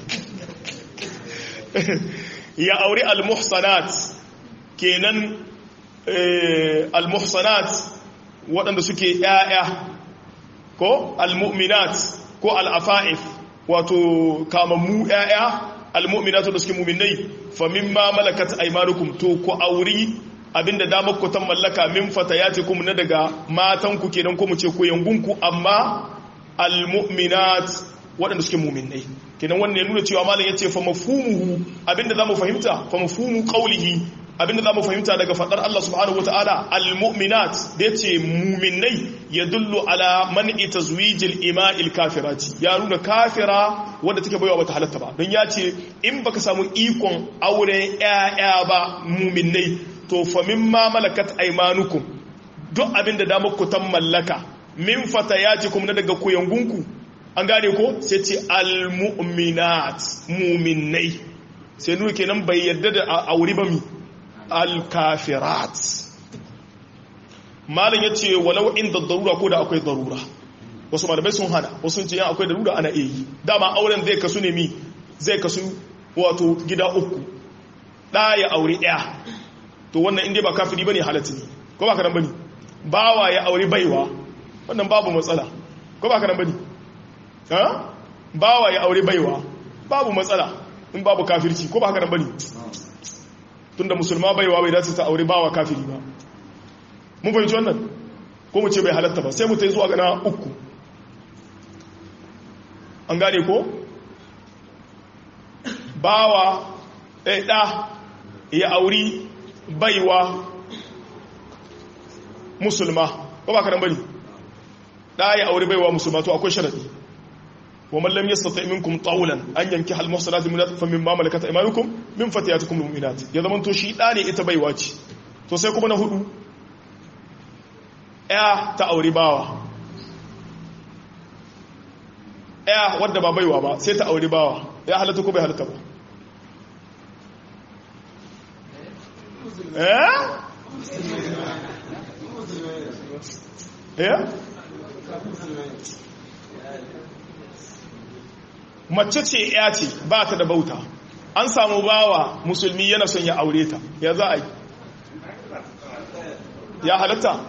Speaker 1: ya aure al muhsanat kenan al muhsanat waɗanda suke ƴaƴa ko al mu'minat ko al afa'if wato kamammu ƴaƴa al mu'minatu da suke mu'minai fa mimma malakat aymanukum to ku auri abinda damar ku ta mallaka min fatayatikum na daga matanku kenan ko mu ce ko yangunku amma almu'minat waɗanda suke mu'minai kenan wannan ya nuna cewa malam yace fa mafhumuhu abinda zamu fahimta fa mafhumu qawlihi abinda zamu fahimta daga fadar Allah subhanahu wataala almu'minat da yace mu'minai yadullu ala man'i tazwijil ima'il kafirati ya nuna kafira wanda take baiwa bata halatta ba don yace in baka samu ikon aure ƴaƴa ba mu'minai to fa mimma malakat aymanukum duk abinda da muku tan mallaka min fatayatikum na daga koyangunku an gane ko sai ce almu'minat mu'minai sai nuna kenan bai yarda da aure ba mi alkafirat malam yace walau inda darura ko da akwai darura wasu malamai sun hana wasu sun ce yan akwai darura ana iya yi dama auren zai kasu ne mi zai kasu wato gida uku ɗaya aure ɗaya to wannan inda ba kafiri bane halatta ne ko ba karan bane bawa ya aure baiwa wannan babu matsala ko ba karan bane ha bawa ya aure baiwa babu matsala in babu kafirci ko ba karan bane tunda musulma baiwa bai dace ta aure bawa kafiri ba mun fahimci wannan ko mu ce bai halatta ba sai mu tai zuwa ga na uku an gane ko bawa ɗaya ɗa ya auri baiwa musulma ko ba karan bane da ya aure baiwa musulma to akwai sharadi wa man lam yastati minkum tawlan an yanki hal muhsanat min fa mimma malakat aymanukum min fatiyatikum almu'minat ya zaman to shi da ne ita baiwa ce to sai kuma na hudu ya ta aure bawa ya wadda ba baiwa ba sai ta aure bawa ya halatta ko bai halatta ba eh eh mace ce ya ce ba ta da bauta an samu bawa musulmi yana son ya aure ta ya za a yi ya halatta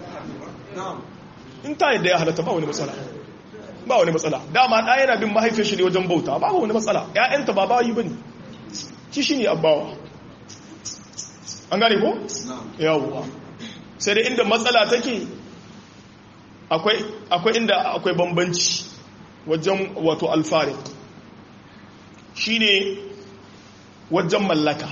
Speaker 1: in ta yadda ya halatta ba wani matsala ba wani matsala dama ɗaya yana bin mahaifin shi ne wajen bauta ba wani matsala ‘ya'yanta ba bayi ba ne ci shi ne abawa an gane ko? yawwa sai dai inda matsala take akwai akwai inda akwai bambanci wajen wato alfarik shine wajen mallaka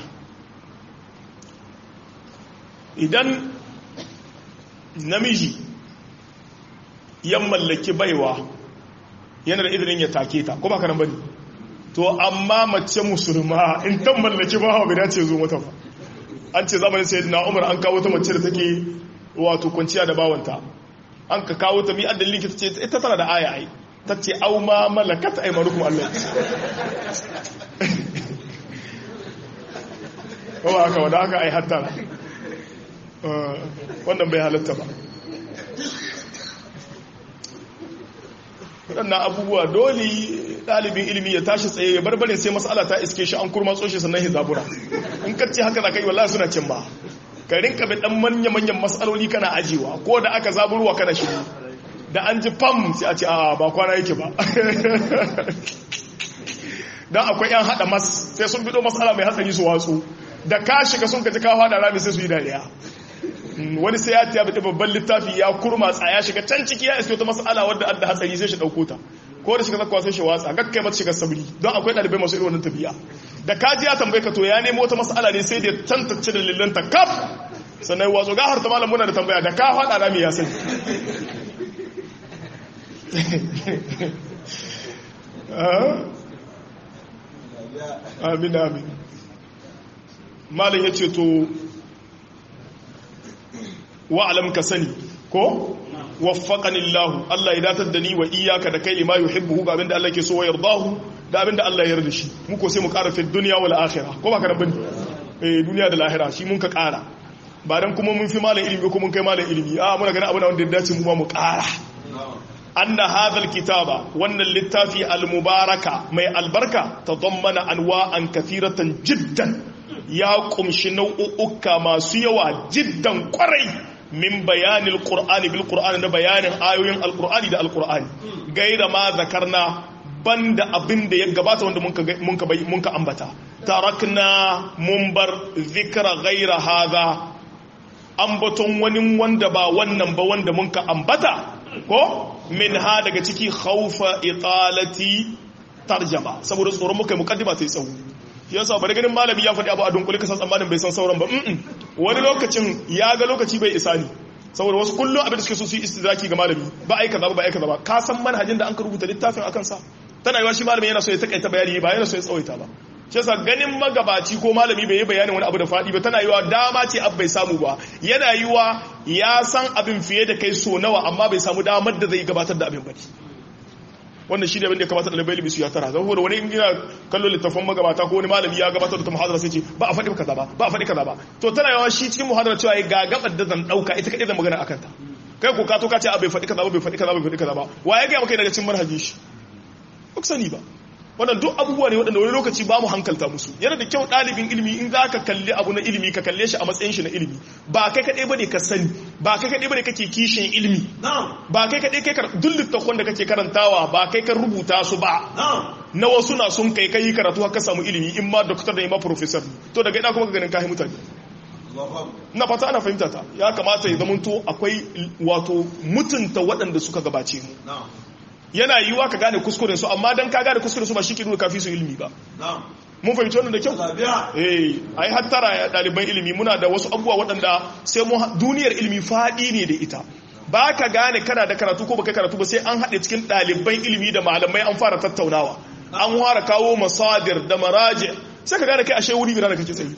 Speaker 1: idan namiji ya mallaki baiwa yana da izinin ya take ta ko ba karan bane to amma mace musulma in ta mallaki ba bai dace zo mata ba an ce zamanin sayyidina Umar an kawo ta mace da take wato kwanciya da bawanta an ka kawo ta mi addalin likita ce ita tana da aya ai ta ce au ma malakat aymanukum Allah ko haka wanda haka ai hatta wannan bai halatta ba waɗannan abubuwa dole ɗalibin ilimi ya tashi tsaye ya barbarin sai matsala ta iske shi an kurma tsoshe sannan hizabura in kacce haka za ka yi wallahi suna cin ba ka rinka bi ɗan manya-manyan matsaloli kana ajiwa ko da aka zaburwa kana shi da an ji fam sai a ce a ba kwana yake ba don akwai yan haɗa mas sai sun bido matsala mai hatsari su watsu da ka shiga sun kaji ka haɗa rami sai su yi dariya wani sai ya tiya bata babban littafi ya kurma tsaya shiga can ciki ya iske wata mas'ala wadda adda hatsari sai shi dauko ta ko da shiga zakwa sai shi watsa gakkai mata shiga sabri don akwai dalibai masu irin wannan tafiya da kaji ya tambaye ka to ya nemo wata mas'ala ne sai da tantance dalilan ta kaf sannan wazo ga harta malam muna da tambaya da ka fada rami ya sani amin amin malam ya ce to wa'alam ka sani ko waffaqani Allah Allah ya datar da ni wa iyyaka da kai lima yuhibbu ga abinda Allah ke so wa yardahu da abinda Allah ya yarda shi mu ko sai mu ƙara fi dunya wal akhirah ko ba ka bane eh duniya da lahira shi mun ka ƙara ba dan kuma mun fi malam ilimi ko mun kai malam ilimi a muna ganin abin da wanda ya dace mu ma mu ƙara anna hadha kitaba wannan littafi al-mubaraka mai albarka tadammana anwa'an kathiratan jiddan ya kumshi nau'uka masu yawa jiddan kwarai min bayanin qur'ani bil qur'ani na bayanin ayoyin alqur'ani da alqur'ani gaira ma zakarna banda abin da ya gabata wanda mun ka mun ka ambata tarakna mun bar zikra gaira hadha ambaton wani wanda ba wannan ba wanda mun ka ambata ko min ha daga ciki khaufa italati tarjama saboda tsoron muka yi mukaddima ta yi tsawo yasa bari ganin malami ya faɗi abu a dunkule kasan tsammanin bai san sauran ba wani lokacin ya ga lokaci bai isa ne saboda wasu kullum abin da suke so su yi istidraki ga malami ba aika zaba ba aika zaba ka san manhajin da an ka rubuta littafin akan sa tana yiwa shi malami yana so ya takaita bayani ba yana so ya tsawaita ba shi yasa ganin magabaci ko malami bai yi bayanin wani abu da faɗi ba tana yiwa dama ce abu bai samu ba yana yiwa ya san abin fiye da kai so nawa amma bai samu damar da zai gabatar da abin ba wannan shi ne abin da ya kamata ɗalibai ilimi su ya tara zan da wani in yana kallo littafin magabata ko wani malami ya gabatar da ta muhadara sai ce ba a faɗi kaza ba ba a faɗi kaza ba to tana yawa shi cikin muhadara cewa ya gagabar da zan ɗauka ita kaɗai da magana akan ta kai ko ka to ka ce a bai faɗi kaza ba bai faɗi kaza ba bai faɗi kaza ba wa ya gaya maka daga cikin manhajin shi ba sani ba wannan duk abubuwa ne waɗanda wani lokaci ba mu hankalta musu yana da kyau ɗalibin ilimi in za ka kalli abu na ilimi ka kalle shi a matsayin shi na ilimi ba kai kaɗai ba ne ka sani ba kai kaɗai ba ne kake kishin ilimi ba kai kaɗai kai duk littattafan da kake karantawa ba kai ka rubuta su ba na wasu na sun kai kai karatu haka samu ilimi in ma doktor da in ma professor to daga ina kuma ka ganin kahi mutane na fata ana fahimta ta ya kamata ya zamanto akwai wato mutunta waɗanda suka gabace mu yana yiwuwa ka gane kuskuren su amma dan ka gane kuskuren su ba shi ke nuna kafi su ilimi ba mun fahimci wannan da kyau eh ai hattara ɗaliban ilimi muna da wasu abubuwa waɗanda sai mu duniyar ilimi faɗi ne da ita ba ka gane kana da karatu ko baka karatu ba sai an haɗe cikin ɗaliban ilimi da malamai an fara tattaunawa an fara kawo masadir da maraji sai ka gane kai ashe wuri bira da kake tsayi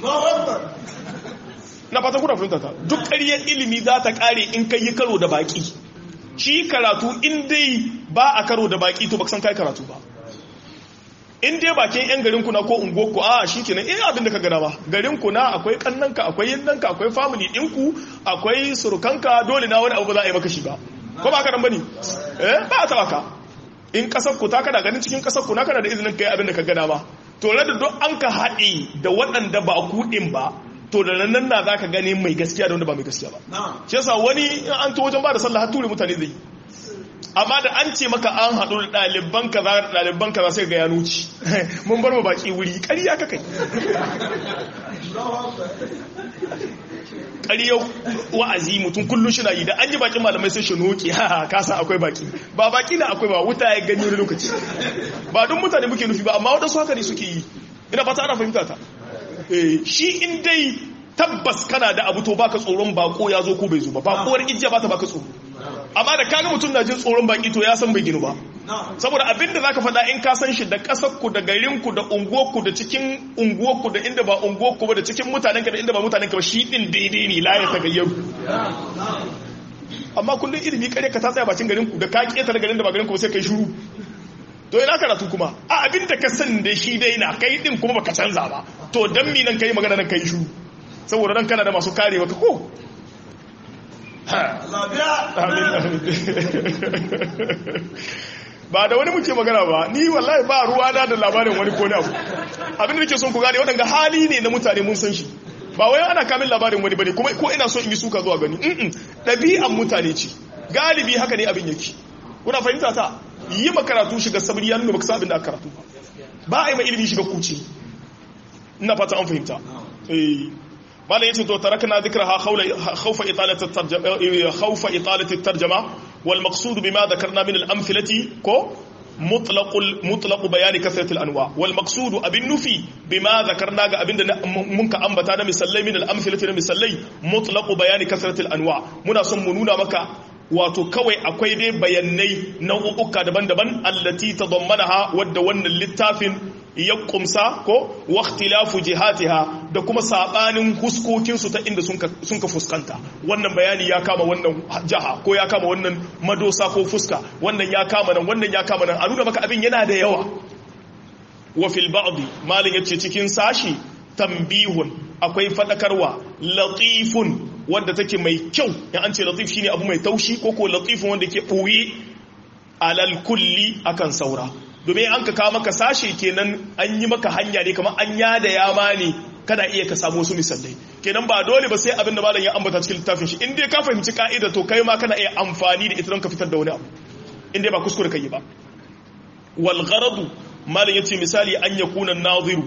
Speaker 1: na fata kuna fahimta ta duk ƙaryar ilimi za ta ƙare in kai yi karo da baƙi shi karatu in dai ba a karo da baki to san kai karatu ba in dai bakin yan garin kuna ko unguwarku a shi kenan eh abin da ka gana ba garin kuna akwai kannanka akwai yinnanka akwai family ɗinku akwai surukanka dole na wani abu ba za a yi maka shi ba ko ba ka nan bane eh ba a taba ka in kasar ku ta kada ganin cikin kasar ku na kana da izinin kai abin da ka gana ba to da duk an ka haɗe da waɗanda ba ku ɗin ba to da nan na za ka gani mai gaskiya da wanda ba mai gaskiya ba shi yasa wani an to wajen ba da sallah har ture mutane zai amma da an ce maka an haɗu da ɗaliban kaza da ɗaliban kaza sai ga ya nuci mun bar mu baki wuri ƙarya ka kai ƙaryar wa'azi mutum kullum shi na yi da an yi bakin malamai sai shi noki ha ka san akwai baki ba baki na akwai ba wuta ya gani wani lokaci ba don mutane muke nufi ba amma wadansu haka ne suke yi ina fata ana fahimta ta shi in dai tabbas kana da abu to baka tsoron bako ya zo ko bai zo ba bakuwar ijiya ba ta baka tsoro amma da kaga mutum na jin tsoron baki to ya san bai ginu ba saboda abin da zaka faɗa in ka san shi da ƙasar ku da garin ku da unguwar ku da cikin unguwar ku da inda ba unguwar ku ba da cikin mutanen ka da inda ba mutanen ka ba shi din daidai ne la ya tagayyaru amma kullum ilimi kare ka ta tsaya bakin garin ku da ka ketare garin da ba garin ku sai kai shiru to ina karatu kuma a abin da ka san da shi dai na kai din kuma baka canza ba to dan mi nan kai magana nan kai shiru saboda nan kana da masu kare maka ko ba da wani muke magana ba ni wallahi ba ruwa na da labarin wani ko abu abin da nake son ku gane waɗanda hali ne na mutane mun san shi ba wai ana kamin labarin wani bane kuma ko ina so in yi suka zuwa gani ɗabi'an mutane ce galibi haka ne abin yake kuna fahimta ta yi makaratu shiga sabri ya nuna baka sa abin da aka karatu ba a yi ma ilimi shiga kuce ina fata an fahimta eh malam yace to tarakna dhikraha khawfa italati at-tarjama khawfa italati at-tarjama wal maqsud bima dhakarna min al-amthilati ko mutlaq mutlaq bayan kathrat al-anwa wal maqsud abin nufi bima dhakarna ga abinda mun ka ambata na misallai min al-amthilati na misallai mutlaq bayan kathrat al-anwa muna son mu nuna maka wato kawai akwai dai bayanai nau'uka daban-daban allati tadammanaha wadda wannan littafin ya kumsa ko waqtilafu jihatiha da kuma sabanin huskokin su ta inda sun ka fuskanta wannan bayani ya kama wannan jaha ko ya kama wannan madosa ko fuska wannan ya kama nan wannan ya kama nan a nuna maka abin yana da yawa wa fil ba'd malin yace cikin sashi tambihun akwai fadakarwa latifun wanda take mai kyau in an ce latif shine abu mai taushi ko ko latifun wanda ke ɓoye alal kulli akan saura domin an ka kawo maka sashe kenan an yi maka hanya ne kamar an yada yama ne kana iya ka samu wasu misalai kenan ba dole ba sai abin da malam ya ambata cikin littafin shi in dai ka fahimci ka'ida to kai ma kana iya amfani da ita don ka fitar da wani abu in dai ba kuskure kai ba wal gharadu malam yace misali an yakuna naziru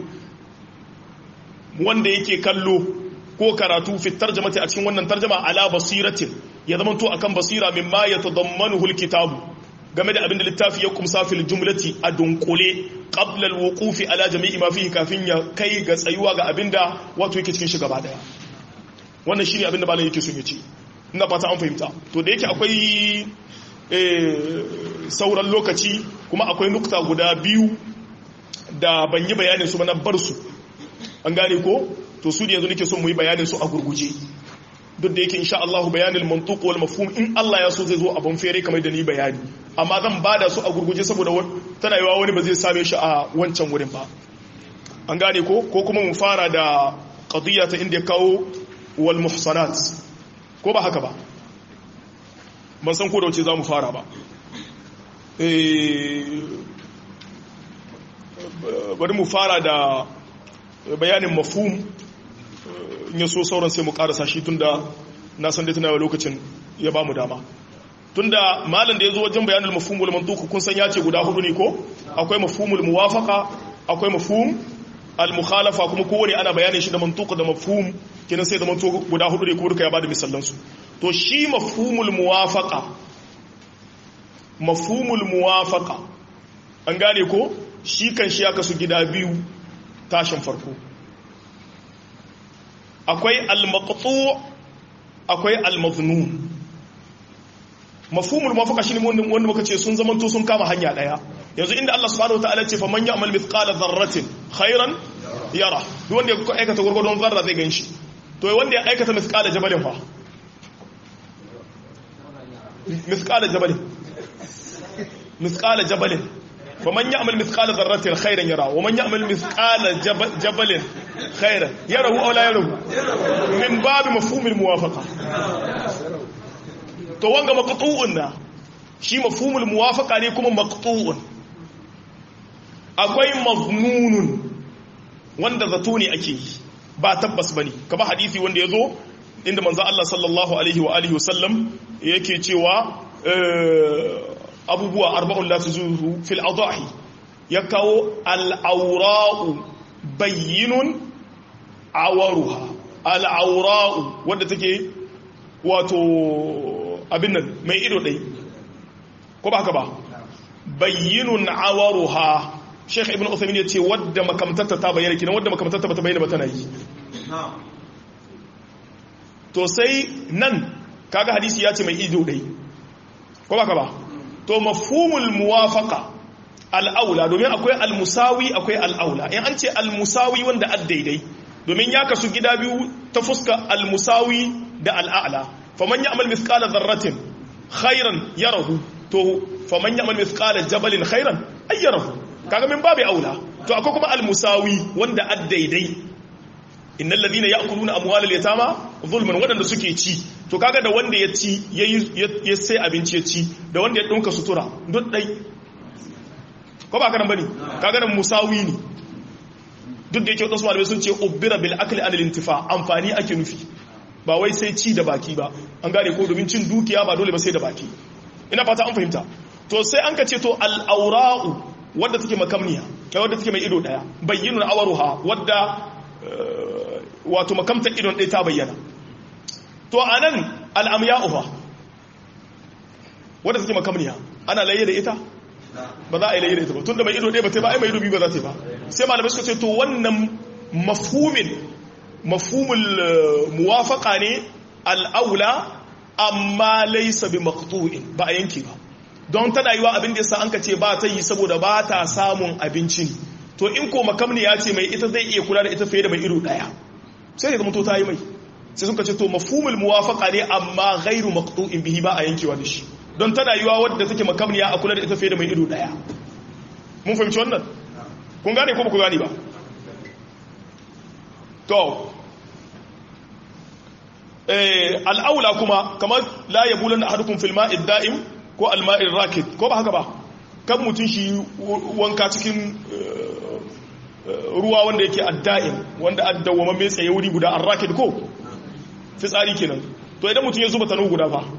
Speaker 1: wanda yake kallo ko karatu fi tarjamati a cikin wannan tarjama ala basiratin ya zama to akan basira mimma yatadammanuhu alkitabu game da abin da littafi ya kumsa fil jumlati a dunkule qabla alwuqufi ala jami'i ma fihi kafin ya kai ga tsayuwa ga abin da wato yake cikin shi gaba daya wannan shine abin da malam yake so ya ce ina fata an fahimta to da yake akwai sauran lokaci kuma akwai nukta guda biyu da ban yi bayanin su ba na bar su an gane ko to su da yanzu nake son mu yi bayanin su a gurguje duk da yake insha Allah bayanin mantuq wal mafhum in Allah ya so zai zo abun fere kamar da ni bayani amma zan bada su a gurguje saboda tana yiwa wani ba zai same shi a wancan wurin ba an gane ko ko kuma mu fara da qadiyya ta inda kawo wal muhsanat ko ba haka ba ban san ko da wace zamu fara ba eh bari mu fara da bayanin mafhum in ya so sauran sai mu karasa shi tunda na san dai tana yawa lokacin ya ba mu dama tunda malam da ya zo wajen bayanin mafhumul mantuq kun san ya ce guda hudu ne ko akwai mafhumul muwafaqa akwai mafhum al mukhalafa kuma kowane ana bayanin shi da mantuq da mafhum kenan sai da mantuq guda hudu ne ko duka ya bada misalan su to shi mafhumul muwafaqa mafhumul muwafaqa an gane ko shi kan shi ya kasu gida biyu tashin farko akwai al-maqtu akwai al-maznun mafhumul muwafaqa shine wanda muka ce sun zamanto sun kama hanya daya yanzu inda Allah subhanahu wataala ce fa man ya'mal mithqala dharratin khairan yara duk wanda ya aikata gurgurdon zarra zai ganshi to wanda ya aikata mithqala jabalin fa mithqala jabalin mithqala jabalin ومن يعمل مثقال ذرة خيرا يرى ومن يعمل مثقال جبل, جبل خيرا يره أو لا يره من باب مفهوم الموافقة to wanga maqtu'un na shi mafhumul muwafaqa ne kuma maqtu'un akwai maznunun wanda zato ne ake yi ba tabbas bane kama hadisi wanda yazo inda manzo Allah sallallahu alaihi wa alihi wasallam yake cewa abubuwa arba'un la tuzuhu fil adahi ya kawo al'aura'u bayyinun awaruha al'aura'u wadda take wato abin nan mai ido ɗai ko ba haka ba bayyinun awaruha sheikh ibn uthamin ya ce wadda makamtatta ta bayyana kinan wadda makamtatta ba ta bayyana ba tana yi to sai nan kaga hadisi ya ce mai ido ɗai ko ba ka ba to mafhumul muwafaqa al'aula domin akwai al-musawi akwai al'aula in an ce al-musawi wanda addaidai domin ya kasu gida biyu ta fuska al-musawi da al'a'la faman ya'mal mithqala dharratin khairan yarahu to faman ya'mal mithqala jabalin khairan ay yarahu kaga min babu aula to akwai kuma al-musawi wanda addaidai innal ladina ya'kuluna amwalal yatama zulman wadanda suke ci to kaga da wanda ya ci ya sai abinci ya ci da wanda ya dinka sutura duk dai ko ba kanan bane kaga nan musawi ne duk da yake wadansu malamai sun ce ubbira bil akli anil intifa amfani ake nufi ba wai sai ci da baki ba an gane ko domin cin dukiya ba dole ba sai da baki ina fata an fahimta to sai an ka ce to al aura'u wadda take makamniya kai wadda take mai ido daya bayyinun awaruha wadda wato makamtar idon ɗaya ta bayyana to anan al amya'uha wadda take makamniya ana laye da ita ba za a yi layi da ita ba tun da mai ido ɗaya ba ta ba ai mai ido biyu ba za ta yi ba sai malamai suka ce to wannan mafhumin mafhumul muwafaqa ne al'aula amma laysa bi maqtu'in ba a yanke ba don tana yiwa abin da yasa an ka ce ba ta yi saboda ba ta samun abincin to in ko makamni ya ce mai ita zai iya kula da ita fiye da mai ido ɗaya sai ya zama to ta yi mai sai suka ce to mafhumul muwafaqa ne amma ghairu maqtu'in bihi ba a yankewa da shi don tana yiwa wadda take makamniya a kula da ita fiye da mai ido daya mun fahimci wannan kun gane ko ba ku gane ba to al'aula kuma kamar la ya bulan da hadukun filma idda'im ko alma'in rakit ko ba haka ba kan mutum shi wanka cikin ruwa wanda yake adda'im wanda addawama mai tsaye wuri guda an rakit ko fitsari kenan to idan mutum ya zuba tanu guda ba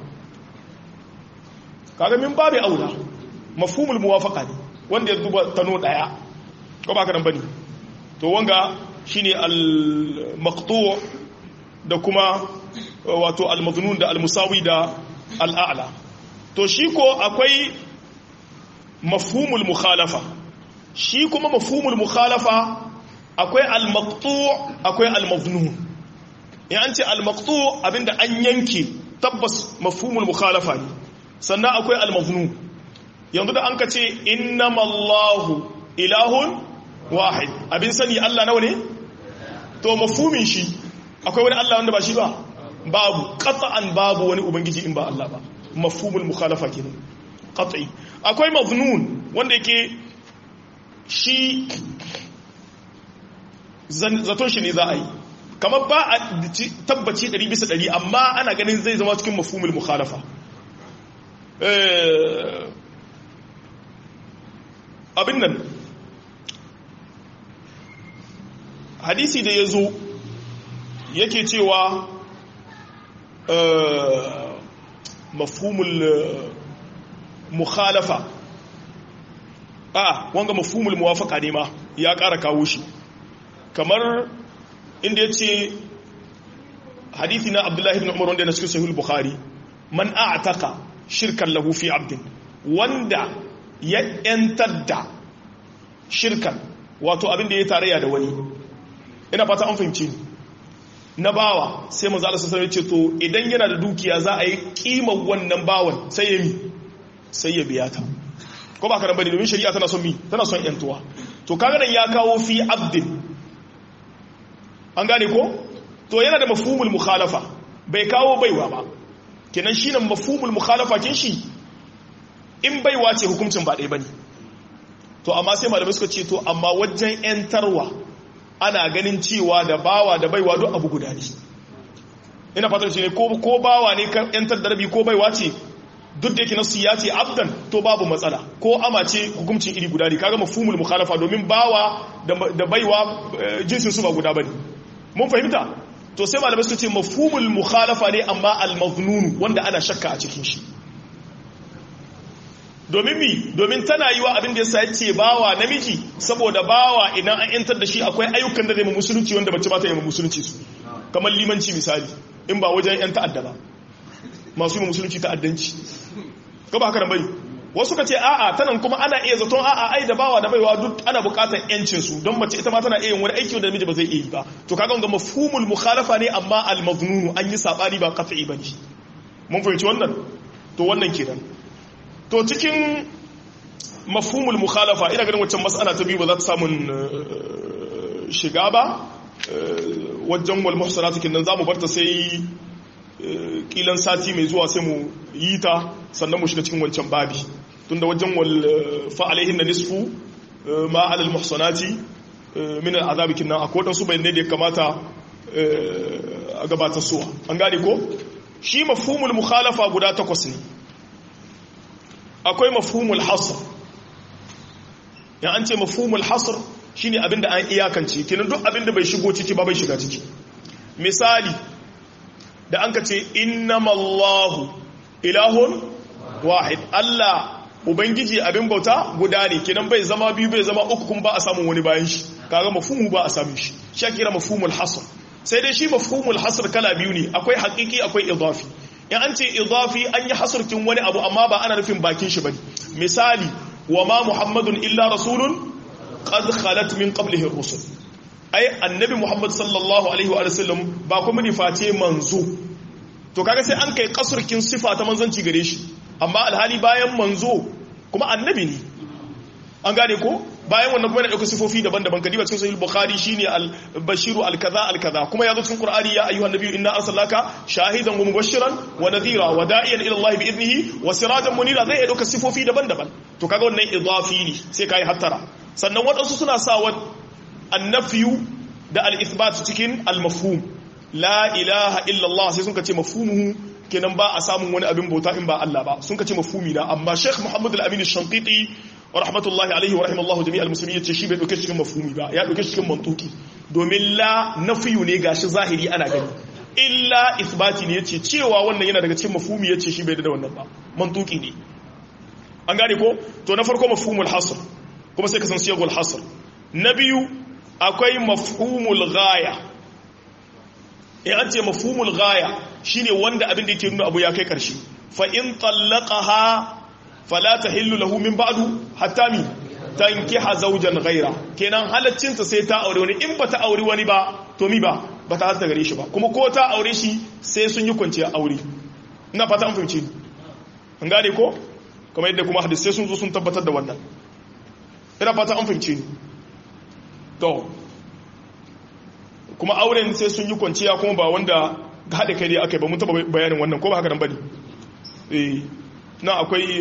Speaker 1: kaga min babu aula mafhumul muwafaqa ne wanda ya duba tano daya ko ba ka nan bane to wanga shine al maqtu' da kuma wato al maznun da al musawi da al a'la to shi ko akwai mafhumul mukhalafa shi kuma mafhumul mukhalafa akwai al maqtu' akwai al maznun in an ce al maqtu' abinda an yanke tabbas mafhumul mukhalafa ne sannan akwai almaznu yanzu da an ka ce innamallahu ilahun wahid abin sani Allah nawa ne to mafumin shi akwai wani Allah wanda ba shi ba babu qat'an babu wani ubangiji in ba Allah ba mafhumul mukhalafa kenan qat'i akwai maznun wanda yake shi zaton shi ne za a yi kamar ba a tabbaci 100 bisa 100 amma ana ganin zai zama cikin mafhumul mukhalafa abin nan hadisi da ya zo yake cewa mafhumul mukhalafa a wanga mafhumul muwafaka ne ma ya ƙara kawo shi kamar inda ya ce hadithi na abdullahi ibn umar wanda na cikin sahih bukhari man a'taka shirkan lahu fi abdin wanda ya yantar da shirkan wato abin da ya tarayya da wani ina fata an fahimci na bawa sai manzo Allah sallallahu ce to idan yana da dukiya za a yi kimar wannan bawan sai ya mi sai ya biya ta ko ba ka bane domin shari'a tana son mi tana son yantuwa to kaga nan ya kawo fi abdin an gane ko to yana da mafhumul mukhalafa bai kawo baiwa ba kenan shine mafhumul mukhalafa kin shi in baiwa ce hukuncin ba ɗaya bane to amma sai malamai suka ce to amma wajen yantarwa ana ganin cewa da bawa da baiwa duk abu guda ne ina fatan shi ne ko ko bawa ne kan yantar da rabi ko baiwa ce duk da yake nasu ya ce abdan to babu matsala ko ama ce hukuncin iri guda ne kaga mafhumul mukhalafa domin bawa da baiwa jinsin su ba guda bane mun fahimta to sai malamai suka ce mafhumul mukhalafa ne amma al-maznun wanda ana shakka a cikin shi domin mi domin tana yi wa abin da yasa yace bawa namiji saboda bawa idan an yantar da shi akwai ayyukan da zai mu musulunci wanda bace ba ta yi mu musulunci su kamar limanci misali in ba wajen 'yan ta'adda ba masu yi musulunci ta'addanci gaba haka nan bari wasu ka ce a'a tanan kuma ana iya zaton a'a ai da bawa da baiwa duk ana bukatar yancin su don mace ita ma tana iya yin wani aiki wanda namiji ba zai iya yi ba to kaga wanga mafhumul mukhalafa ne amma al maznun an yi sabani ba qat'i bane mun fahimci wannan to wannan kenan to cikin mafhumul mukhalafa ina ganin waccan mas'ala ta biyu ba za ta samu shiga ba wajen wal muhsanatu kin nan zamu barta sai kilan sati mai zuwa sai mu yi ta sannan mu shiga cikin wancan babi tunda wajen wal fa'alaihin na nisfu ma alal muhsanati min al'azabi kinnan akwai wadansu bayanai da ya kamata a gabatar suwa an gane ko shi mafhumul mukhalafa guda takwas ne akwai mafhumul hasr ya an ce mafhumul hasr shine abinda an iyakance kinan duk abinda bai shigo ciki ba bai shiga ciki misali da an ka ce innamallahu ilahun wahid Allah ubangiji abin bauta guda ne kinan bai zama biyu bai zama uku kuma ba a samun wani bayan shi kaga mafhumu ba a samun shi shi kira mafhumul hasr sai dai shi mafhumul hasr kala biyu ne akwai haqiqi akwai idafi in an ce idafi an yi hasrkin wani abu amma ba ana nufin bakin shi bane misali wa ma muhammadun illa rasulun qad khalat min qablihi ar-rusul ai annabi muhammad sallallahu alaihi wa sallam ba kuma ni face manzo to kaga sai an kai kasurkin sifa ta manzanci gare shi amma alhali bayan manzo kuma annabi ne an gane ko bayan wannan kuma yana ɗauka sifofi daban-daban kadiba cikin sahih bukhari shine al-bashiru al-kaza al-kaza kuma yazo cikin qur'ani ya ayyuhan nabiyyu inna arsalnaka shahidan wa mubashiran wa nadhira wa da'iyan ila Allah bi idnihi wa sirajan munira zai ɗauka sifofi daban-daban to kaga wannan idafi ne sai kai hattara sannan wadansu suna sa wa annafiyu da al-ithbat cikin al-mafhum la ilaha illa Allah sai sun kace mafhumuhu kenan ba a samun wani abin bauta in ba Allah ba sun kace mafhumi na amma Sheikh Muhammad al-Amin al-Shanqiti wa rahmatullahi alaihi wa rahimallahu jami'al muslimin yace shi bai dauke cikin mafhumi ba ya dauke cikin mantuki domin la nafiyu ne gashi zahiri ana gani illa isbati ne yace cewa wannan yana daga cikin mafhumi yace shi bai da wannan ba mantuki ne an gane ko to na farko mafhumul hasr kuma sai ka san siyagul hasr na biyu akwai mafhumul ghaya in an ce mafhumul ghaya shine wanda abin da yake nuna abu ya kai karshe fa in tallaqaha fala tahillu lahu min ba'du hatta mi tankiha zawjan ghayra kenan halaccin ta sai ta aure wani in bata aure wani ba to mi ba bata halatta gare shi ba kuma ko ta aure shi sai sun yi kwanciya aure ina fata an fahimci ni an gane ko kamar yadda kuma hadisi sun zo sun tabbatar da wannan ina fata an fahimci ni to kuma auren sai sun yi kwanciya kuma ba wanda haɗe kai dai aka yi ba mun taɓa bayanin wannan ko ba haka nan ba ne na akwai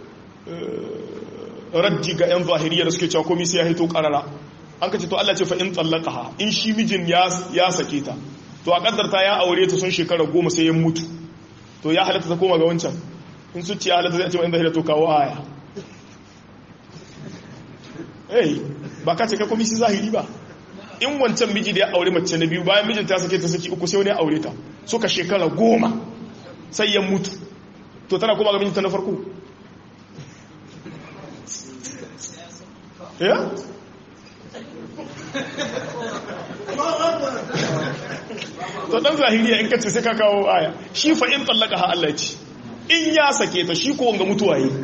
Speaker 1: rajji ga 'yan zahiriya da suke cewa komi sai ya haito ƙarara an ka ce to Allah ce fa in tsallaka ha in shi mijin ya sake ta to a ƙaddarta ya aure ta sun shekara goma sai ya mutu to ya halatta ta koma ga wancan in su ce ya halatta zai ce ma'in zahiriya to kawo aya eh ba ka ce kai komi sai zahiri ba in wancan miji da ya aure mace na biyu bayan mijinta ya sake ta saki uku sai wani ya aure ta suka shekara goma sai ya mutu to tana kuma ga mijinta na farko ya? to dan zahiriya in kace sai ka kawo aya shi fa in tallaka ha Allah ce in ya sake ta shi ko wanga mutuwa yi